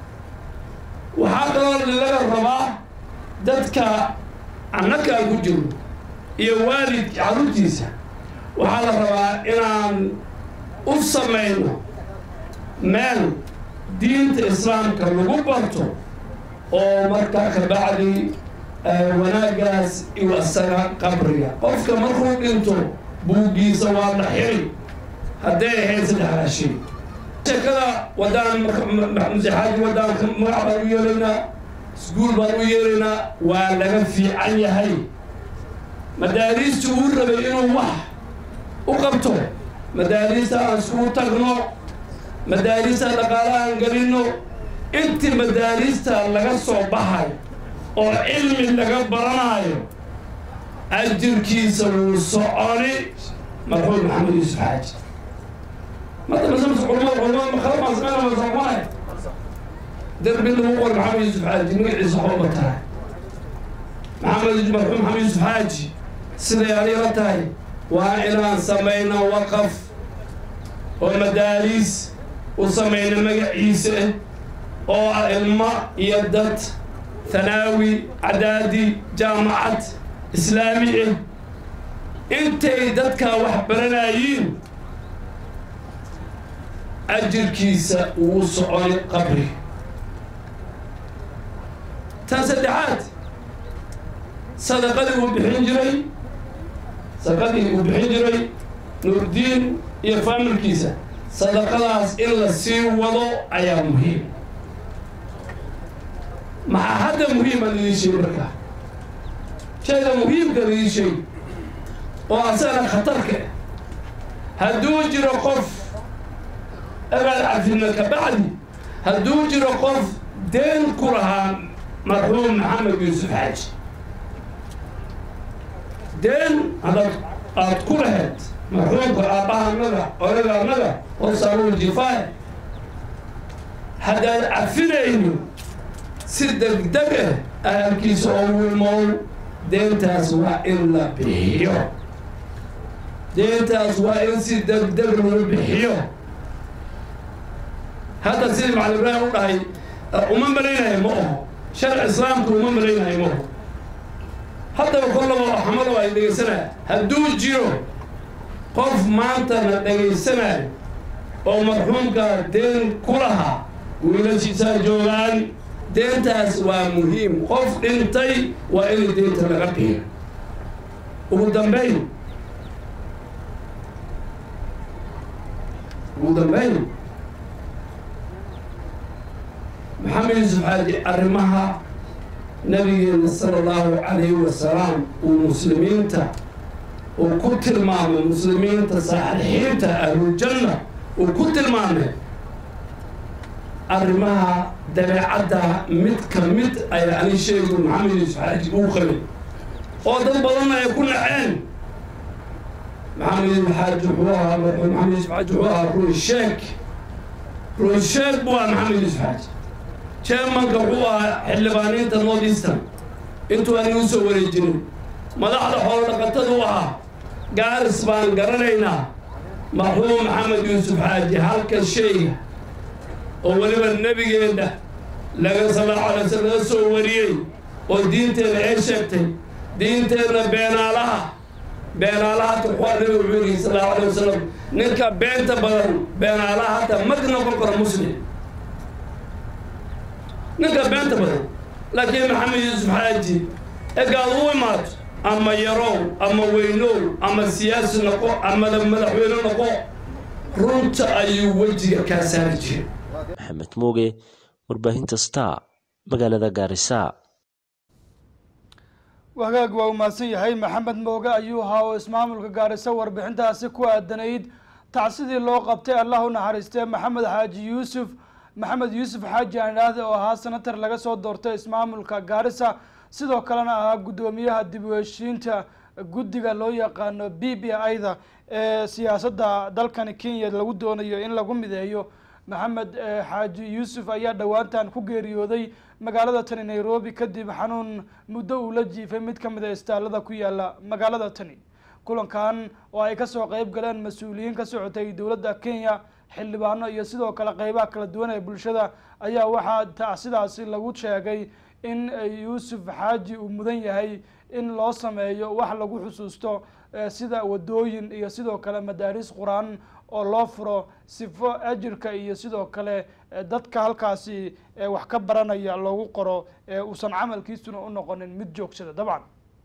waxaa kaloo laga rabaa dadka annakaa ku jiro iyo waalid carruurtiisa waxaa la rabaa inaan u samayno meel diinta islaamka lagu barto oo markaa ka bacdi wanaaggaas iyo isaga qabriga qofka markuu dhinto buuggiisa waa la xiri hadday ahayd saddexdaa shay sheekada wadaan masexaaji wadaanka magac baan u yeelaynaa iskuul baan u yeelaynaa waa laga fiican yahay madaariista uu rabay inuu wax u qabto madaariista aan iskugu tagno madaarista dhaqaale aan gelinno intii madaarista laga soo baxay oo cilmi laga baranayo ajirkiisa wuu soconi marxuum maxamed yuusuf xaaji mata masamas culamada culamada makala baan sameyna ma soconay derbi lagu qor maxamed yuusuf xaaji magaciisa waxba tahay maxamed marxuum maxamed yuusuf xaaji siday adiga tahay waa inaan samayno waqaf oo madaariis u samayna magaciisa oo ah ilmo iyo dad thanaawi cadaadi jaamacad islaami ah intay dadkaa wax baranayiin ajirkiisa wuu soconi qabri tan saddexaad sadaqadii uu bixin jiray sadaqadii uu bixin jiray nuurdiin iyo faamilkiisa sadaqadaas in la sii wado ayaa muhiim maxaa hadda muhiima lidii sheegi markaa shayga muhiimka lidii sheegi oo asagana khatarka hadduu jiro qof abaad cafina ka bacdi hadduu jiro qof deen ku lahaa marxuum maxamed yuusuf xaaji deen haddaad aad ku lahayd marxuumka aabbahannaga odagannaga hoosaaruul jifaay haddaad cafinaynin si degdeg ah ahalkiisa oo wilmow deentaas waa in la bixiyo deentaas waa in si degdeg loo bixiyo hadda sidii macalin ibraahim u dhahay uma malaynayo ma oho sharci islaamka uma malaynayo ma oho haddaba kollaba xamalo ay dhegaysanaya hadduu jiro qof maantana dhagaysanayo oo marxuumka deen ku lahaa wiilashiisaa joogaan deentaas waa muhiim qof dhintay waa in deenta laga bixiyo ugu dambayn ugu dambayn maxamed yuusuf xaaji arrimaha nabigeena sala allahu calayhi wasalaam uu muslimiinta uu ku tilmaamay muslimiinta saalixiinta ahluljanna uu ku tilmaamay arrimaha dabeecadda mid ka mid ayaa ani sheegu maxamed yuusuf xaaji uu qabay oo dad badanna ay ku naceen maxamed yuusuf xaaji wuxuu ahaa maxamed yuusuf xaaji wuxuu ahaa runsheeg runsheeg buu ahaa maxamed yuusuf xaaji chairmanka wuxuu ahaa xildhibaaniinta north eastern intuu aan igu soo wareejinin madaxda xoolo dhaqatadu ahaa gaaris baan garanaynaa marxuum maxamed yuusuf xaaji halka shayga oo weliba nebigeenna laga sallallahu alay wasallam laga soo wariyey oo diinteenna ay sheegtay diinteenna beenaalaha beenaalaha tuxwaa nabiga wuxuu yidhi sallallahu alay wasalam ninka beenta badan beenaalaha hata mag noqon karo muslim ninka beenta badan laakiin maxamed yuusuf xaaji egaad u imaato ama yarow ama weynow ama siyaasi noqo ama madaxweyne noqo runta ayuu wejiga kaa saari jiray maxamed mooge warbaahinta star magaalada gaarisa wagaag waa umahadsan yahay maxamed mooge ayuu ahaa oo ismaamulka gaarisa warbixintaasi ku aadanayd tacsidii loo qabtay allah u naxariistee maxamed xaaji yuusuf maxamed yuusuf xaaji aandhaahde oo ahaa senatar laga soo doortay ismaamulka gaarisa sidoo kalena ahaa guddoomiyaha dib u heshiinta guddiga loo yaqaano b b i-da ee siyaasadda dalkani kenya lagu doonayo in lagu mideeyo maxamed xaaji yuusuf ayaa dhowaantan ku geeriyooday magaalada tani nairobi kadib xanuun muddo uu la jiifay mid ka mid a istaalada ku yaala magaalada tani kulankan oo ay kasoo qeyb galeen mas-uuliyiin ka socotay dowladda kenya xildhibaano iyo sidoo kale qeybaha kala duwan ee bulshada ayaa waxaa tacsidaasi lagu sheegay in yuusuf xaaji uu mudan yahay in loo sameeyo wax lagu xusuusto sida wadooyin iyo sidoo kale madaaris qur-aan oo loo furo sifo ajirka iyo sidoo kale dadka halkaasi wax ka baranaya loogu qoro uusan camalkiisuna u noqonin mid joogsada dabcan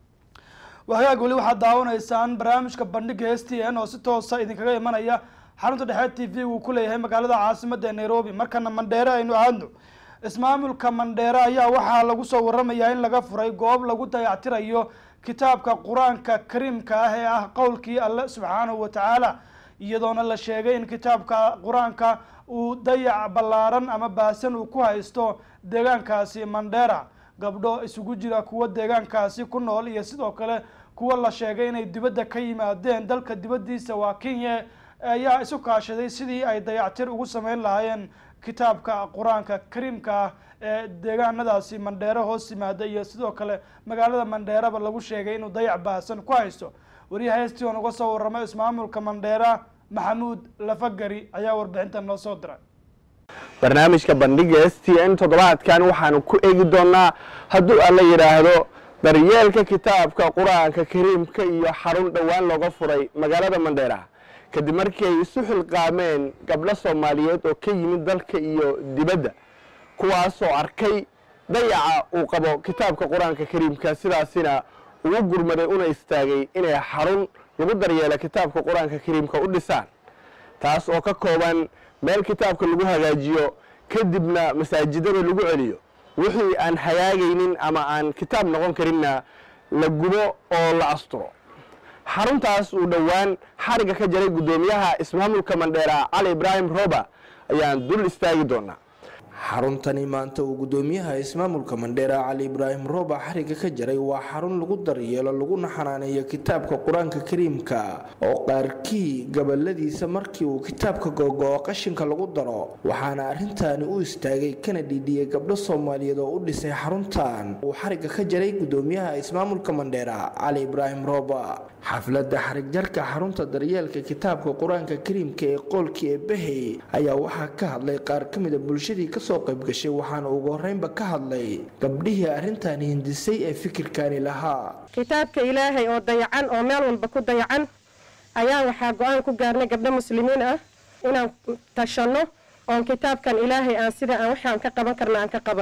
wahagaag weli waxaad daawanaysaan barnaamijka bandhiga s t n oo si toosa idinkaga imanaya xarunta dhexe t v uu ku leeyahay magaalada caasimada ee nairobi markana mandheere aynu aadno ismaamulka mandheere ayaa waxaa lagu soo waramayaa in laga furay goob lagu dayactirayo kitaabka qur-aanka kariimka ah ee ah qowlkii alle subxaanahu watacaala iyadoona la sheegay in kitaabka qur-aanka uu dayac ballaaran ama baasan uu ku haysto deegaankaasi mandheera gabdho isugu jira kuwa deegaankaasi ku nool iyo sidoo kale kuwa la sheegay inay dibadda ka yimaadeen dalka dibaddiisa waa kenya ayaa isu kaashaday sidii ay dayactir ugu sameyn lahaayeen kitaabka qur-aanka kariimka ah ee deegaanadaasi mandheere hoos yimaada iyo sidoo kale magaalada mandheereba lagu sheegay inuu dayac baahsan ku haysto wariyaha hesti oon uga soo warramay ismaamulka mandheera maxamuud lafagari ayaa warbixintan noo soo diray barnaamijka bandhiga s t n toddobaadkan waxaanu ku eegi doonaa hadduu alla yidhaahdo daryeelka kitaabka qur-aanka kariimka iyo xarun dhowaan looga furay magaalada mandheera kadib markii ay isu xilqaameen gabdho soomaaliyeed oo ka yimid dalka iyo dibadda kuwaasoo arkay dayaca uu qabo kitaabka qur-aanka kariimka sidaasina ugu gurmaday una istaagay inay xarun lagu daryeela kitaabka qur-aanka kariimka u dhisaan taas oo ka kooban meel kitaabka lagu hagaajiyo kadibna masaajidada lagu celiyo wixii aan hagaagaynin ama aan kitaab noqon karinna la gubo oo la asturo xaruntaas uu dhowaan xariga ka jaray guddoomiyaha ismaamulka mandheera cali ibraahim roba ayaan dul istaagi doonaa xaruntani maanta uu guddoomiyaha ismaamulka mandheera cali ibraahim rooba xariga ka jaray waa xarun lagu daryeelo laguna xanaaneeyo kitaabka qur-aanka kariimka oo qaarkii gabaladiisa markii uu kitaabka gogo-o qashinka lagu daro waxaana arrintaani u istaagay kana dhiidhiyey gabdho soomaaliyeed oo u dhisay xaruntan uu xariga ka jaray guddoomiyaha ismaamulka mandheera cali ibraahim rooba xafladda xarigjarka xarunta daryeelka kitaabka qur-aanka kariimka ee qoolkii eebahey ayaa waxaa ka hadlay qaar ka mida bulshadii kasoo qaybgashay waxaana ugu horeynba ka hadlay gabdhihii arrintan hindisay ee fikirkani lahaa kitaabka ilaahay oo dayacan oo meel walba ku dayacan ayaa waxaa go-aan ku gaarnay gabdho muslimiin ah inaan tashanno oon kitaabkan ilaahay aan sida aan waxaan ka qaban karna aan ka qabanno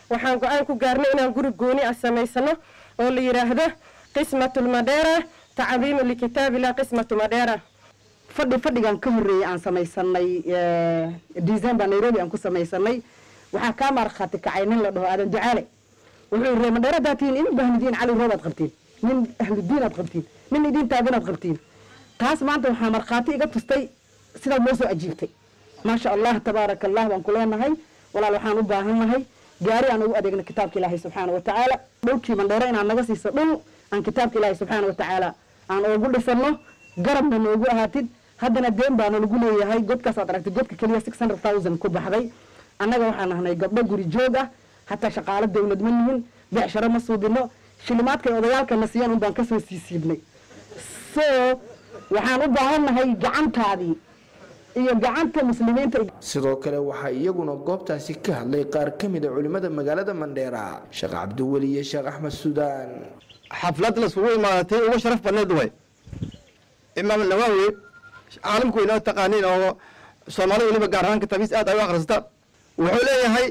waxaan go-aan ku gaarnay inaan guri gooni ah samaysano oo la yidhaahdo qismatu lmadheera tacdiimu likitaabillah qismatu madheera fadhi fadhigan ka horreeyay aan samaysanay december nairobi aan ku samaysanay waxaa kaa markhaati kacay nin la dhaho aadan ducaale wuxuu yiri madheera haddaad tihiin in bahnidiin cali roob aad qabtiin nin ahludiin aad qabtiin nin idin taagan aad qabtiin taas maanta waxaa markhaati iga tustay sidaad noo soo ajiibtay maasha allah tabaaraka allah baan ku leenahay walaal waxaan u baahannahay gaari aan ugu adeegno kitaabka ilaahay subxaana wa tacaala dhulkii mandheero inaad naga siiso dhul aan kitaabka ilaahay subxaana wa tacaala aan oogu dhisano garabna noogu ahaatid haddana deen baana lagu leeyahay godkaas aad aragtay godka keliya six hundred thousand ku baxday annaga waxaan nahnay gabdho guri joog ah hataa shaqaalo dawlad ma nihin becsharo ma suubino shilimaadkay odayaalkana siiyaan un baan kasoo siisiibnay so waxaan u baahannahay gacantaadii iyo gacanta muslimiinta sidoo kale waxaa iyaguna goobtaasi ka hadlay qaar ka mid a culimmada magaalada mandheera sheekh cabdiweli iyo sheekh axmed suudaan xaflad laskugu imaadatay ugu sharaf badneed way imaam nawawi caalamku inoo taqaaniin oo soomaalida weliba gaar ahaan kitaabiis aad ay u akhrisata wuxuu leeyahay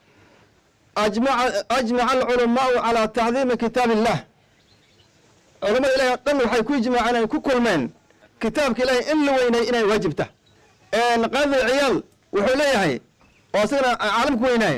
ajmaca alculamaau calaa tacdiimi kitaab illah culamada ilahi o dhan waxay ku ijmaaceen ay ku kulmeen kitaabka ilahi in la weynay inay waajibta qaadi ciyaal wuxuu leeyahay oo isagana caalamku weynaaye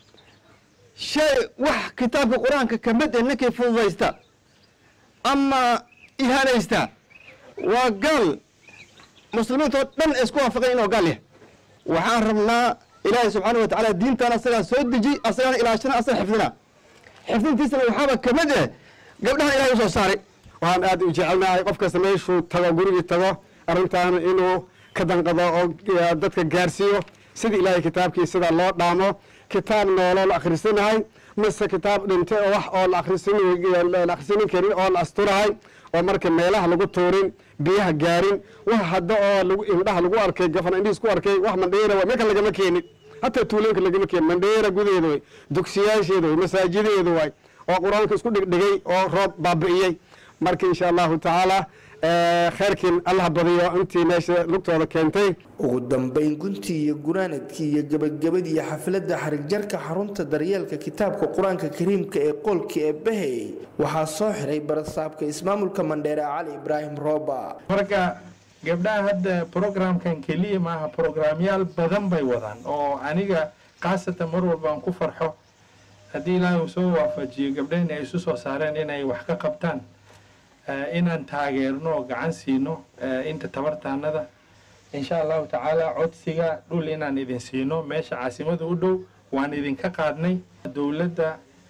shay wax kitaabka qur-aanka kamid ee ninkii fududaysta ama ihaanaysta waa gaal muslimiinta oo dhan isku waafaqay inuu gaal yahay waxaan rabnaa ilaahay subxaana wa tacaala diintan asagaa soo deji asagana ilaashana asaga xifdina xifdintiisana waxaaba kamid eh gabdhahan ilahay usoo saaray waxaan aad u jecelnahay qof kasta meeshuu tago gurigii tago arrintan inuu ka danqado oo dadka gaarsiiyo sidii ilaahay kitaabkii sida loo dhaamo kitaab nooloo la akhrisanahay mise kitaab dhintay oo wax oo la akhrisinin karin oo la asturahay oo marka meelaha lagu tuurin biyaha gaarin wax hadda oo lagu indhaha lagu arkay gafan indhihiis ku arkay wax mandheera way marka lagama keenin hataa tuulooyinka lagama keenin mandheera gudaheeda way dugsiyaasheeda way masaajidaheeda way oo qur-aanka isku dhigdhigay oo roob baabi'iyey marka insha allahu tacaala kheyrkiin allah badiyo intii meesha lugtooda keentay ugu dambayn guntii iyo gunaanadkii iyo gebagabadii xafladda xarigjarka xarunta daryeelka kitaabka qur-aanka kariimka ee qoolka ee bahey waxaa soo xiray barasaabka ismaamulka mandheere cali ibraahim rooba marka gabdhaha hadda programkan keliya maaha programyaal badan bay wadaan oo aniga khaasatan mar walba aan ku farxo haddii ilaahay uu soo waafajiyo gabdhahina ay isu soo saareen inay wax ka qabtaan inaan taageerno oo gacan siino inta tabartaanada insha allahu tacaala codsiga dhul inaan idin siino meesha caasimada u dhow waan idinka qaadnay dowladda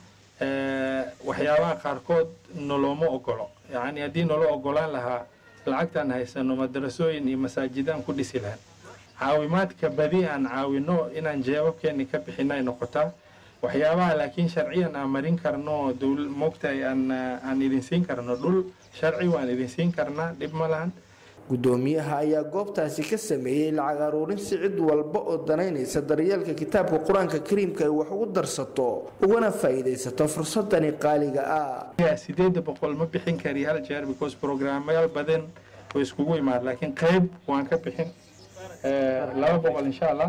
waxyaabaha qaarkood nolooma ogolo yacni haddii nolo ogolaan lahaa lacagtaan haysano madarasooyin iyo masaajidaan ku dhisi lahan caawimaadka badi aan caawino inaan jeebabkeeni ka bixino ay noqotaa waxyaabaha laakiin sharciyan aan marin karno moogtahay aan aan idin siin karno dhul sharci waan idin siin karnaa dhib ma lahan gudoomiyaha ayaa goobtaasi ka sameeyey lacag aruurin si cid walba oo danaynaysa daryeelka kitaabka qur-aanka kariimka ay wax ugu darsato ugana faa'iidaysato fursadani qaaliga ah sideeda boqol ma bixin kari hal jeer because programyaal badan oo iskugu imaad laakiin qayb waan ka bixin laba boqol insha allah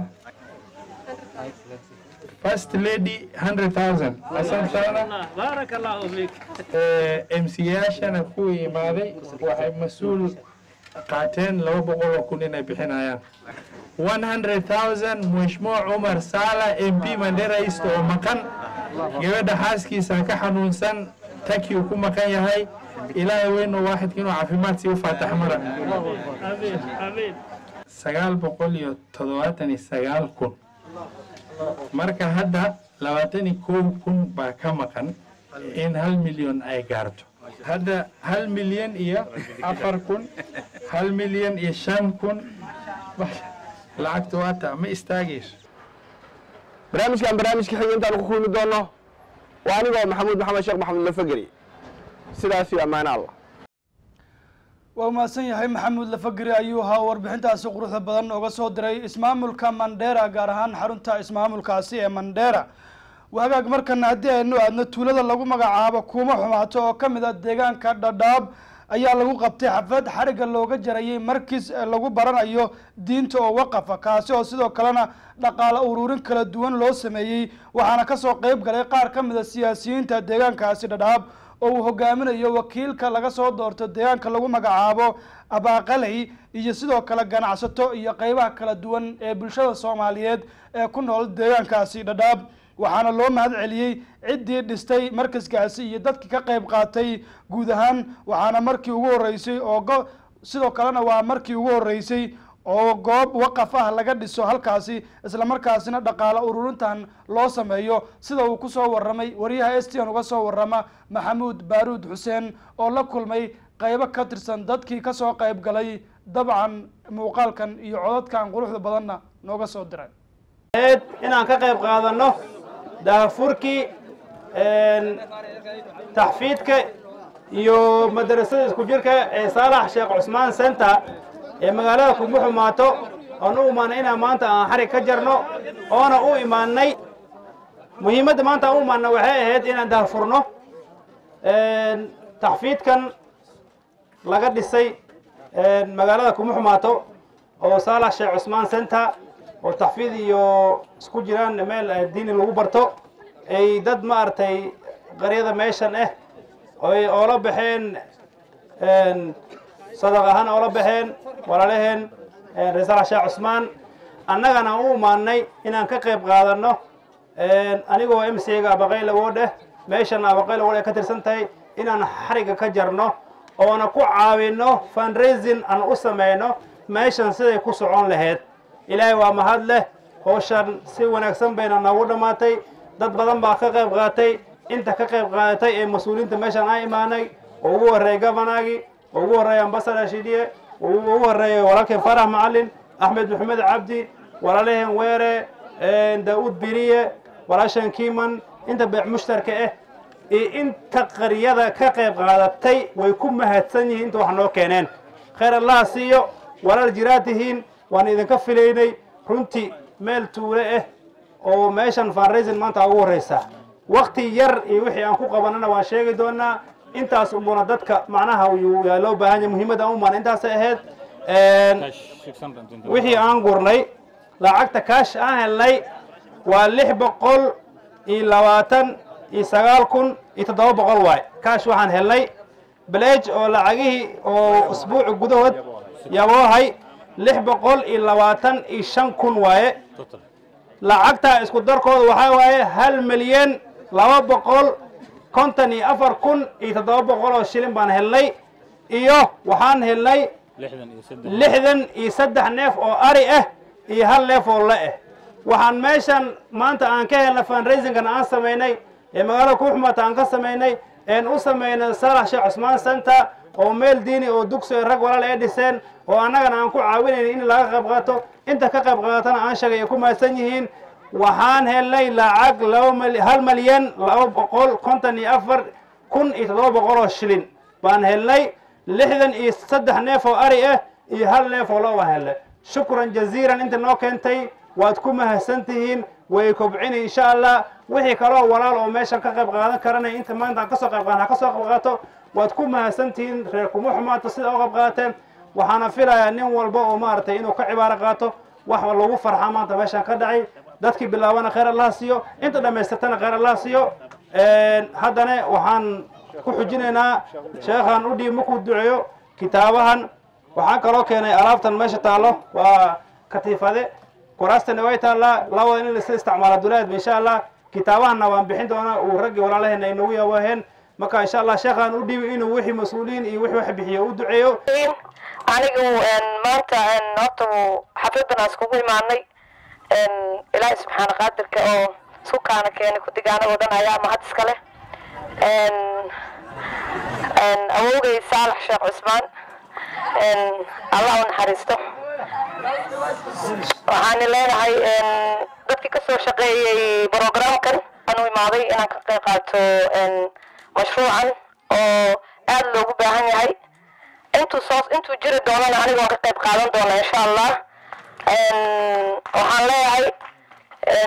First lady 100,000. Asante sana. Barakallahu fik. MCA-shana ku imaaday waxay mas-uul qaateen laba boqol oo kun inay bixinayaan. 100,000 Mheshimiwa Umar Sala MP Mandera East oo maqan gabadha xaaskiisa ka xanuunsan taki uu ku maqan yahay ilaahay weynu waaxidka inuu caafimaad sii u faatax mara Amin. Amin. sagaal boqol iyo toddobaatan iyo sagaal kun marka hadda labaatan iyo kow kun baa ka maqan in hal milyan ay gaarto hadda hal milyan iyo afar kun hal milyan iyo shan kun lacagta waata ma istaagayso barnaamijkan barnaamijka xiga intaan ku kulmi doono waa anigoo maxamuud maxamed sheekh maxamed lafageri sidaas iyo ammaan allah waa mahadsan yahay maxamuud lafageri ayuu ahaa warbixintaasi quruxda badan ooga soo diray ismaamulka mandheera gaar ahaan xarunta ismaamulkaasi ee mandheera wagaag markana haddii aynu aadno tuulada lagu magacaabo kuuma xumaato oo ka mid a deegaanka dhadhaab ayaa lagu qabtay xaflad xarigga looga jarayay markis lagu baranayo diinta oo waqafa kaasi oo sidoo kalena dhaqaale ururin kala duwan loo sameeyey waxaana kasoo qeyb galay qaar ka mid a siyaasiyiinta deegaankaasi dhadhaab oo uu hogaaminayo wakiilka laga soo doorto deegaanka lagu magacaabo abaaqaley iyo sidoo kale ganacsato iyo qeybaha kala duwan ee bulshada soomaaliyeed ee ku nool deegaankaasi dhadhaab waxaana loo mahad celiyey ciddii dhistay markaskaasi iyo dadkii ka qeyb qaatay guud ahaan waxaana markii ugu horreysay oo go sidoo kalena waa markii ugu horreysay oo goob waqaf ah laga dhiso halkaasi islamarkaasina dhaqaale ururintan loo sameeyo sida uu kusoo waramay wariyaha estian uga soo warama maxamuud baaruud xuseen oo la kulmay qeybo ka tirsan dadkii kasoo qeyb galay dabcan muuqaalkan iyo codadkan quruxda badanna nooga soo diray inaan ka qayb qaadano daafurkii taxfiidka iyo madrasada isku jirka ee saalax sheekh cusmaan center ee magaalada kuma xumaato oon u imaanay inaan maanta aan xarig ka jarno oona u imaanay muhiimadda maanta aan u imaanay waxay ahayd inaan daafurno taxfiidkan laga dhisay magaalada kuma xumaato oo saalax sheekh cusmaan center oo taxfiid iyo isku jiraan meel diini lagu barto ay dad maaragtay qaryada meeshan ah oy oola baxeen sadaq ahaan oola baxeen walaalaheen reesal sheekh cusmaan annagana u imaanay inaan ka qayb qaadanno anigoo m c ga abaqayla woodheh meeshan abaqayla woodh ay ka tirsan tahay inaan xariga ka jarno oona ku caawinno fundraising aan u samayno meeshan siday ku socon lahayd ilaahay waa mahad leh howshan si wanaagsan bayna noogu dhammaatay dad badan baa ka qayb qaatay inta ka qayb qaadatay ee mas-uuliyiinta meeshan aan imaanay oo ugu horreeyay govanagi oo ugu horreeyay ambassador shidiye oo ugu horreeyay walaalkeen farax macalin axmed maxamed cabdi walaalaheen weere daa'uud biriye walaashan kiman inta beec mushtarka ah iyo inta qaryada ka qayb qaadatay way ku mahadsan yihiin inta wax noo keeneen khayr allaha siiyo walaal jiraad tihiin waan idinka filaynay runtii meel tuule ah oo meeshan fundraising maanta ugu horreysa wakti yar iyo wixii aan ku qabanana waan sheegi doonaa intaas unbuna dadka macnaha yaa loo baahan yahay muhiimadda aan u maana intaasay ahayd wixii aan gurnay lacagta kaash aan helnay waa lix boqol iyo labaatan iyo sagaal kun iyo toddoba boqol waay kaash waxaan helnay baleej oo lacagihii oo usbuuci gudahood yaboohay lix boqol iyo labaatan iyo shan kun waaye lacagta isku darkooda waxaa waaye hal milyan laba boqol konton iyo afar kun iyo toddoba boqol oo shilin baan helnay iyo waxaan helnay lixdan iyo saddex neef oo ari ah iyo hal neef oo le ah waxaan meeshan maanta aan ka helnay fundraisingkan aan samaynay ee magaalada kuuxumata aan ka samaynay een u samaynay saalax sheekh cusmaan center oo meel diini oo dugsi rag walaal ay dhiseen oo annagana aan ku caawinayn in laga qayb qaato inta ka qayb qaadatana aan sheegay ay ku mahadsan yihiin waxaan helnay lacag laba mal hal malyan laba boqol konton iyo afar kun iyo toddoba boqol oo shilin baan helnay lixdan iyo saddex neef oo ari ah iyo hal neef oo lo baan helnay shukran jaziiran inta noo keentay waad ku mahadsan tihiin way kobcini insha allah wixii kaloo walaal oo meeshan ka qayb qaadan karanay inta maanta aan kasoo qayb qaadan ha kasoo qayb qaato waad ku mahadsan tihiin reer kuma xumaato sida u qayb qaateen waxaana filayaa nin walba oo maaragtay inuu ka cibaaro qaato wax lagu farxa maanta meeshan ka dhacay dadkii bilaabana khayr allaha siiyo inta dhammaystirtana khayr allaha siiyo haddana waxaan ku xujinaynaa sheekhan u dhiib markuu duceeyo kitaabahan waxaan kaloo keenay alaabtan meesha taallo waa katiifade kuraastana way taallaa labada in lasa isticmaala dulaadba insha allah kitaabahanna waan bixin doonaa uu raggii walaalaheena ay noogu yaabaheen marka insha allah sheekhan u dhiibi inuu wixii mas-uuliyiin iyo wixii wax bixiyo u duceeyo anigu maanta horta xafladan aan iskugu imaanay ilaahay subxaana qaadirka oo sukaana keenay kudigaanagoo dhan ayaa mahad iska leh awowgay saalax sheekh cusmaan allah u naxariisto waxaan leenahay dadkii kasoo shaqeeyey programkan aan u imaaday inaan ka qayb qaato mashruucan oo aada loogu baahan yahay intuu soo intuu jiri doonana aniga waan ka qayb qaadan doona insha allah waxaan leeyahay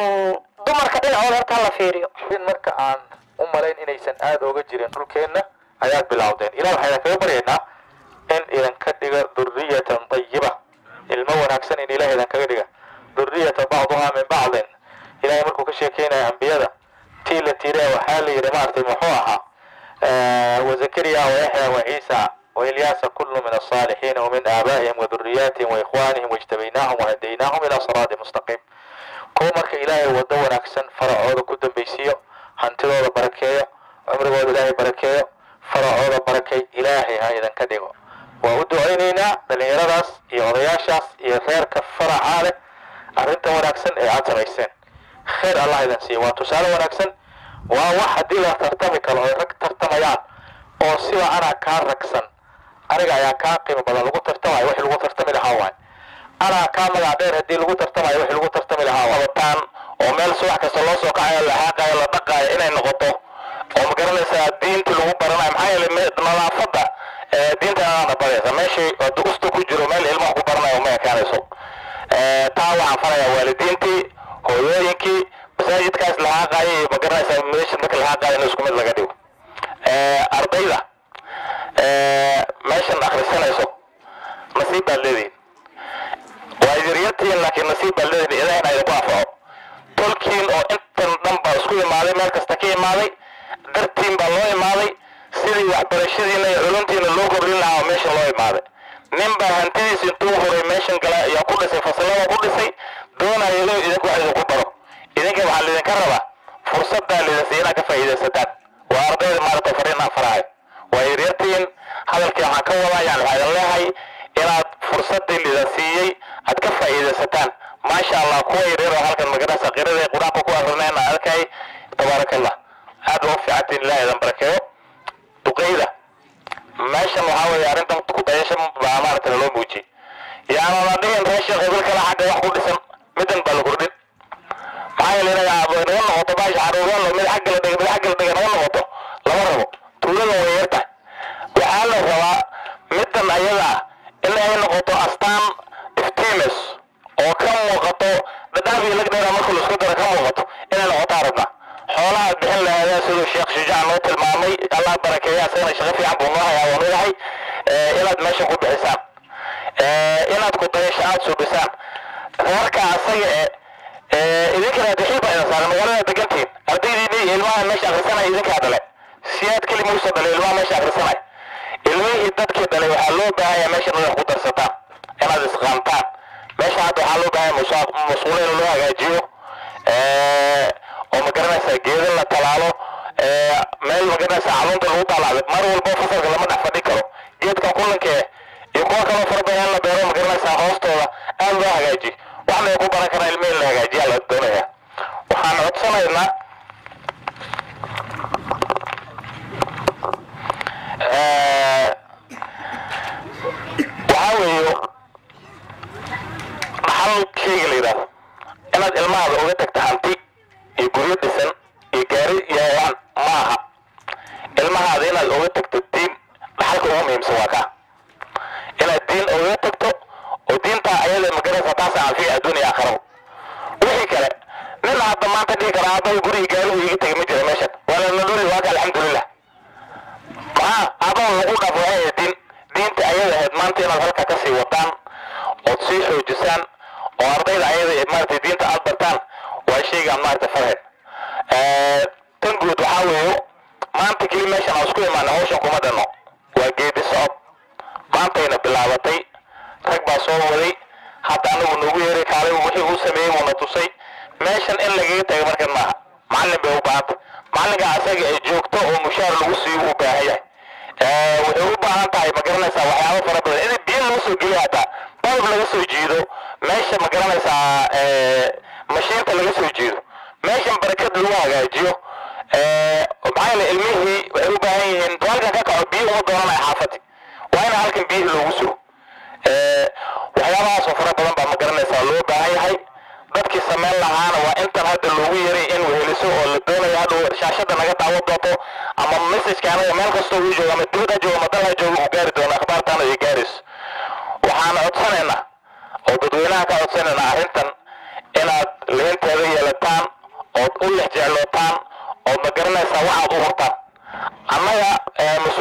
dumarka dhinacooda horta hala fiiriyo marka aan u malayn inaysan aada ooga jirin dhulkeenna ayaad bilowdeen ilah waxaan idinkaga baryaynaa in idinka dhiga duriyatan tayiba ilmo wanaagsan in ilaah idinkaga dhiga duriyata bacduhaa min bacdin ilahay markuu ka sheekeynaya ambiyada tii la tire waxaa la yidhi maaragtay muxuu ahaa وزكريا ويحيى وعيسى وإلياس كل من الصالحين ومن آبائهم وذرياتهم وإخوانهم واجتبيناهم وهديناهم إلى صراط مستقيم كو مرك إلهي ودون أكسن فرعوض كدن بيسيو هانتدوض بركيو عمرغوض إلهي بركيو فرعوض بركي إلهي هاي إذن كدقو وأدعينينا دليرداس إيو ضياشاس إيو خيرك فرع عالي أرنتا ونأكسن إيه عطريسين خير الله إذن سي وتسال ونأكسن waa wax haddii la tartami karo ay rag tartamayaan oo siba anaa kaa ragsan aniga ayaa kaa qiimo badan lagu tartamayo wixii lagu tartami lahaa waay anaa kaa magac dheer haddii lagu tartamayo wixii lagu tartami lahaa waay wataan oo meel subax kasta loo soo kacayo la xaaqayo la dhaqaayo inay noqoto oo ma garanaysaa diinta lagu baranayo maxaa yeelay nadaafadda diinta inaana baraysa meeshii durusta ku jiro meel ilmaha ku baranayo ma ekaanayso taa waxaan farayaa waalidiintii hooyooyinkii masaajidkaas la haaqaayo iyo magaranaysaa meesha marka la haaqaayo in isku mid laga dhigo ardayda meeshan akhrisanayso nasiib baad leedihin waa yaryartihiin laakiin nasiib baad leedihin ilahina idinku anfaco tolkiin oo intan dhan baa isku imaaday meel kasta ka imaaday dartiin baa loo imaaday sidii waxbarashadiina iyo culuntiina loo kordhin lahaa meeshan loo imaaday nin baa hantidiisa intuu horay meeshan gala ayaa ku dhisay fasalada ku dhisay doonaya inuu idinku wax idinku baro idinka waxaa laydinka rabaa fursaddaa laydinsiiya inaad ka faa'iidaysataan waa ardayda maaragta fariinaan farahay waa yaryartiin hadalkii waxaan ka wadaa yani waxaa idin leehay inaad fursaddii laydin siiyey aad ka faa'iidaysataan maasha allah kuwa yaryar oo halkan magarasa qirada qur-aanka ku akrineen aan arkay tabaaraka allah aad ba u fiicantiin ilaah idin barakeeyo duqeyda meeshan waxaa weeye arrintan ku dayasho baa maaragta loo muujiyey yaana la dhihin reesha qabil kale xagga wax ku dhisan middan baa la kordhin maxaa yeelay inaga naga noqoto baasha xaruuraan mid xagga la dhiga mid xagga la dhiga naga noqoto lama rabo tuulada way yar tahay waxaa la rabaa middan ayada ah in ay noqoto astaan iftiimis oo ka muuqato dhadhaaf iyo lagdheera marka la isku daro ka muuqato inay noqoto arabna xoolaha bixin lahaadeen siduu sheekh shujaac noo tilmaamay allah barakeeya asagana shaqo fiican buu noo hayaa waan ogahay inaad meesha ku bixisaan inaad ku dayasho aada suubisaan reerka asaga ee idinkana duxiib baa idin saaran magaalada degantiin ardaydiini iyo ilmaha meesha akhrisanaya idinkaa dhale siyaad keli muusa dhalay ilmaha meesha akhrisanaya ilmihii dadkii dhalay waxaa loo baahanya meesha inaad ku darsataan inaad isqaantaan meesha hadda waxaa loo baahanya masuulo in loo hagaajiyo oo magaranaysaa geedo la talaalo meel magaranaysaa calunta lagu daalacday mar walbo fasalka lama dhex fadhi karo geedkan kullankee iyo kuwa kaloo fara badan in la beero magaranaysaa hoostooda aad loo hagaajiyo waxna ku baran karaa ilmihi in la hagaajiyaa la doonaya waxaan codsanaynaa waxaa weeyo dhaxal shayga la yidhaahdo inaad ilmahaada uga tagta hanti iyo guryo dhisan iyo gaari yaayaan ma aha ilmahaada inaad uga tagto diin dhaxalka ugu muhiimsan waa kaa inaad diin uga tagto oo diintaa ayada magaraysa taasa anfici adduuniya aakhiraba wixii kale nin hadda maanta dhihi kara aabbaha guriga gaarigu iga tegay ma jira meeshan waa la nololi waaka alxamdulilah maxaa aabbaha lagu dhaafo waxay ahayd diin diinta ayada ahayd maanta inaad halkaa kasii wadaan ood sii xoojisaan oo ardayda ayada maaragtay diinta aad bartaan waa shaygaan maaragtay farheed tan guud waxaa weeyo maanta keli meeshan aan isku imaana hawshan kuma dhanno waa geedi socod maantayna bilaabatay rag baa soo waday hadda anagu nagu yeeray kaalay wixii uu sameeyey uuna tusay meeshan in lagaga taga markan maaha macallin bay u baahanta macallinka asaga ay joogto oo mushaar lagu siiyo u baahan yahay waxay u baahan tahay ma garanaysaa waxyaabo fara badan in biyo lagu soo geliyo hataa balb laga soo jiido meesha ma garanaysaa mashiinta laga soo jiido meeshan barakad lagu hagaajiyo maxaa yeele ilmihii waxay u baahan yihiin halkan ka kaco biyo uma doonanaya xaafadii waa in halkan biyihii loogu sugo waxyaabahaasoo fara badan baa ma garanaysaa loo baahan yahay dadkii samayn lahaana waa intan hadda loogu yeray in weheliso oo la doonayo hadhow shaashada naga daawo doonto ama messageka anaga meel kastoo uu joogo ama dibad ha joogo ama dal ha joogo uu gaari doono akhbaartaana ay gaarayso waxaan codsanaynaa oo dadweynaha ka codsanaynaa arrintan inaad leenteeda yeelataan ood u lex jeclootaan ood ma garanaysaa waxaad u hurtaan annaga mas-uuliyad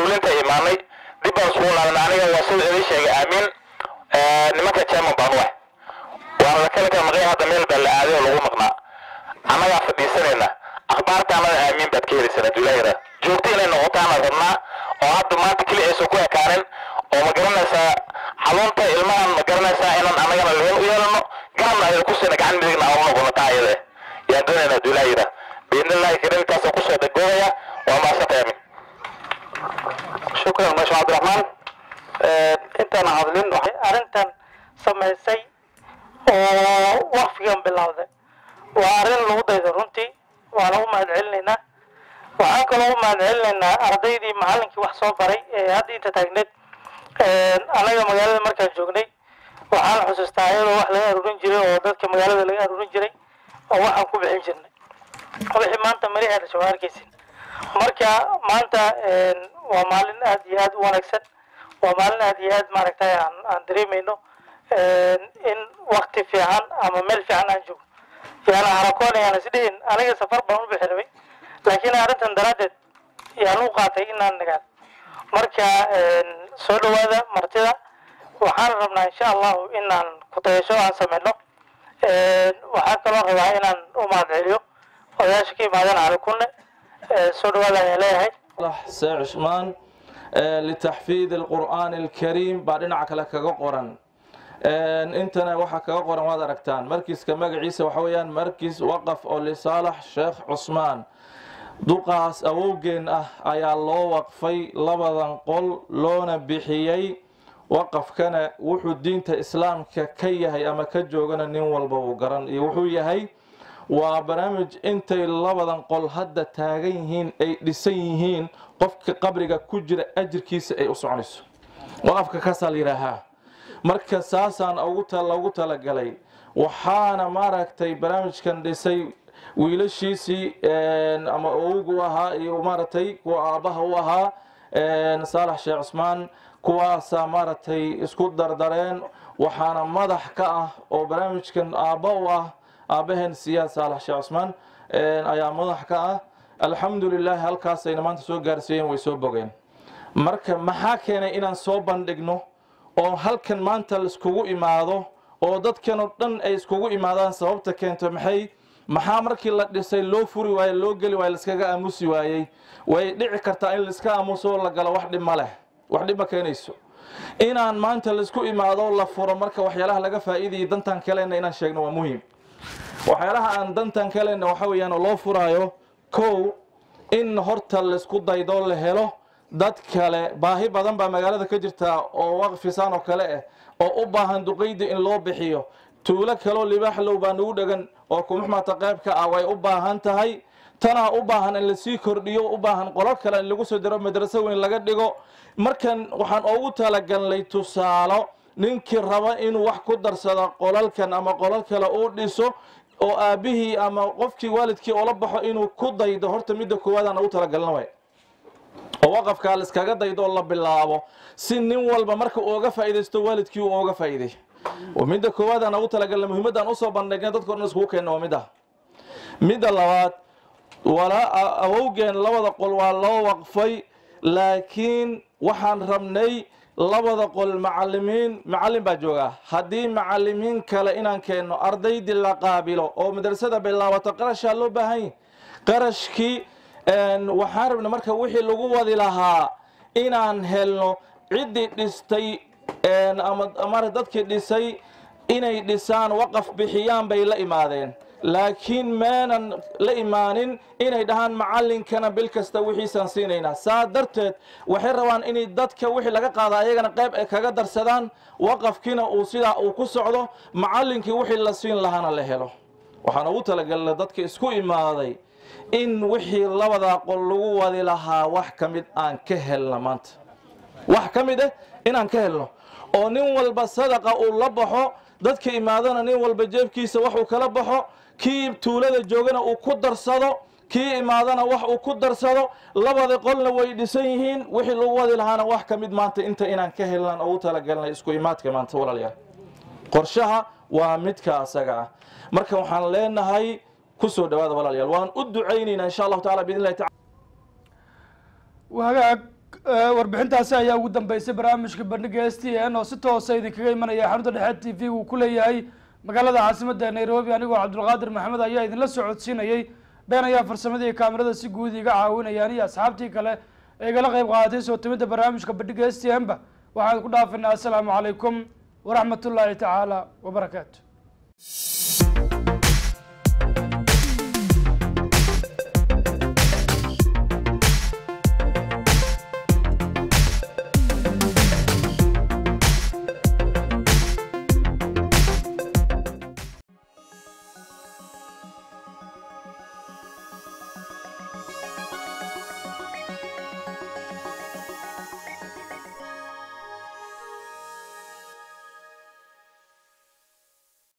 fulinta imaanay dib baan isugu laabanay aniga waa sida idin sheegay aamin nimanka chairman baan u ah waana la kala kala maqay hadda meel baa la aaday oo lagu maqnaa annagaa fadhiisanayna akhbaarta annada aamin baad ka helaysaan hadduu ilaa yaraa joogto inay noqotaana rabnaa oo hadda maanta keli aysan ku ekaanin oo ma garanaysaa xanuunta ilmahan ma garanaysaa inaan annagana leen u yeelano garabna ayada ku siina gacan midigna aan u noqono taa ayada yaan doonaynaa hadduu ilaa yaraa biidnillahi karim intaasaan kusoo dhagoobaya waa maasanta aamin shukran masha cabdiraxmaan intaan hadlin waxay arrintan samaysay oo waqfigan bilowday waa arrin lagu daydo runtii waana u mahad celinaynaa waxaan kaloo u mahad celinaynaa ardaydii macallinkii wax soo baray ee hadda inta taagneed annaga magaalada markaan joognay waxaan xusuustaa iyadoo wax laga aruurin jiray oo dadka magaalada laga aruurin jiray oo waxaan ku bixin jirnay wixii maanta mari dhashay waa arkaysin marka maanta waa maalin aad iyo aad u wanaagsan waa maalin aad iyo aad maaragtay aan aan dareemayno in wakti fiican ama meel fiican aan joogno yaana harakoon yaan isdhihin aniga safar baan u bixi rabay laakiin arrintan daraaddeed yaan u qaatay inaan nagaado marka soo dhawaada martida waxaan rabnaa insha allahu inaan kutayasho aan sameyno waxaan kaloo rabaa inaan u mahad celiyo odayaasha ka imaadeen cali kunne soo dhawaada ayaan leeyahay سي عثمان لتحفيظ القرآن الكريم بعدين عكلا كغا قران انتنا waxa kaga qoran waad aragtaan markiiska magaciisa waxa weeyaan markiis waqaf oo lisaalax sheekh cusmaan duqaas awowgeen ah ayaa loo waqfay labadan qol loona bixiyey waqafkana wuxuu diinta islaamka ka yahay ama ka joogana nin walba uu garan iyo wuxuu yahay waa barnaamij intay labadan qol hadda taagan yihiin ay dhisan yihiin qofka qabriga ku jira ajirkiisa ay u soconayso waqafka kaasaa la yidhaahaa marka saasaan ugu loogu talagalay waxaana maaragtay barnaamijkan dhisay wiilashiisii ama owgu ahaa iyo maaragtay kuwa aabbaha u ahaa saalax sheekh cusmaan kuwaasaa maaragtay isku dardareen waxaana madax ka ah oo barnaamijkan aabba u ah aabbaheen siyaad saalax sheekh cusmaan ayaa madax ka ah alxamdu lilaahi halkaasayna maanta soo gaarsiiyeen way soo bogeen marka maxaa keenay inaan soo bandhigno oo halkan maanta laiskugu imaado oo dadkan oo dhan ay iskugu imaadaan sababta keento maxay maxaa markii la dhisay loo furi waaye loo geli waaye laiskaga aamusi waayey way dhici kartaa in laiska aamuso oo la galo wax dhib ma leh wax dhib ma keenayso inaan maanta laisku imaado la furo marka waxyaalaha laga faa'iidayay dantan kalena inaan sheegno waa muhiim waxyaalaha aan dantan kalena waxa weeyaan oo loo furaayo kow in horta laisku daydo la helo dad kale baahi badan baa magaalada ka jirta oo waqfisaan oo kale ah oo u baahan duqeydi in loo bixiyo tuulo kaloo libaaxlow baa nagu dhegan oo kumuxmata qaybka ah way u baahan tahay tanaa u baahan in lasii kordhiyo u baahan qolal kale in lagu soo diro madraso weyn laga dhigo markan waxaan ugu talagalnay tusaalo ninkii raba inuu wax ku darsado qolalkan ama qolal kale uu dhiso oo aabbihii ama qofkii waalidkii oola baxo inuu ku daydo horta midda koowaadaan ugu talagalna way oo waqafkaa laiskaga daydo oo la bilaabo si nin walba marka uu uga faa'iidaysto waalidkii uu uga faa'iiday midda koowaadaan ugu talagalna muhiimaddaan usoo bandhigna dadka dhan iskugu keenna waa mid ah midda labaad walaa awowgeen labada qol waa loo waqfay laakiin waxaan rabnay labada qol macalimiin macallin baa joogaa haddii macalimiin kale inaan keenno ardaydii la qaabilo oo madrasada bilaabato qarashaa loo baahan yahy qarashkii waxaan rabna marka wixii lagu wadi lahaa inaan helno ciddii dhistay ama dadkii dhisay inay dhisaan waqaf bixiyaan bay la imaadeen laakiin maanan la imaanin inay dhahaan macallinkana bil kasta wixiisaan siinaynaa saa darteed waxay rabaan inay dadka wixii laga qaada ayagana qayb ay kaga darsadaan waqafkiina uu sidaa uu ku socdo macallinkii wixii la siin lahaana la helo waxaan ugu talagalnay dadka isku imaaday in wixii labadaa qol lagu wadi lahaa wax ka mid aan ka helna maanta wax ka mid ah inaan ka helno oo nin walba sadaqa uu la baxo dadka imaadana nin walba jeebkiisa wax uu kala baxo kii tuulada joogana uu ku darsado kii imaadana wax uu ku darsado labada qolna way dhisan yihiin wixii lagu wadi lahaana wax ka mid maanta inta inaan ka helnaan ugu talagalnay isku imaadka maanta walaalayaal qorshaha waa midka asaga ah marka waxaan leenahay kusoo dhawaada walaalayaal waan u ducaynaynaa insha allahu taala biidn illahi tacala wagaag Eh, warbixintaasi ayaa ugu dambeysay barnaamijka bandhiga s t n oo si toosa idinkaga imanaya xarunta dhexe t v uu ku leeyahay magaalada caasimada nairobi anigoo cabdulqaadir maxamed ayaa idinla socodsiinayay been ayaa farsamadii kaamirada si guud iga caawinayaan iyo asxaabtii kale ee igala qeyb qaadatay soo timidda barnaamijka bandhiga s t n ba waxaan ku dhaafinaa assalaamu calaykum waraxmatullaahi tacaala wabarakaatu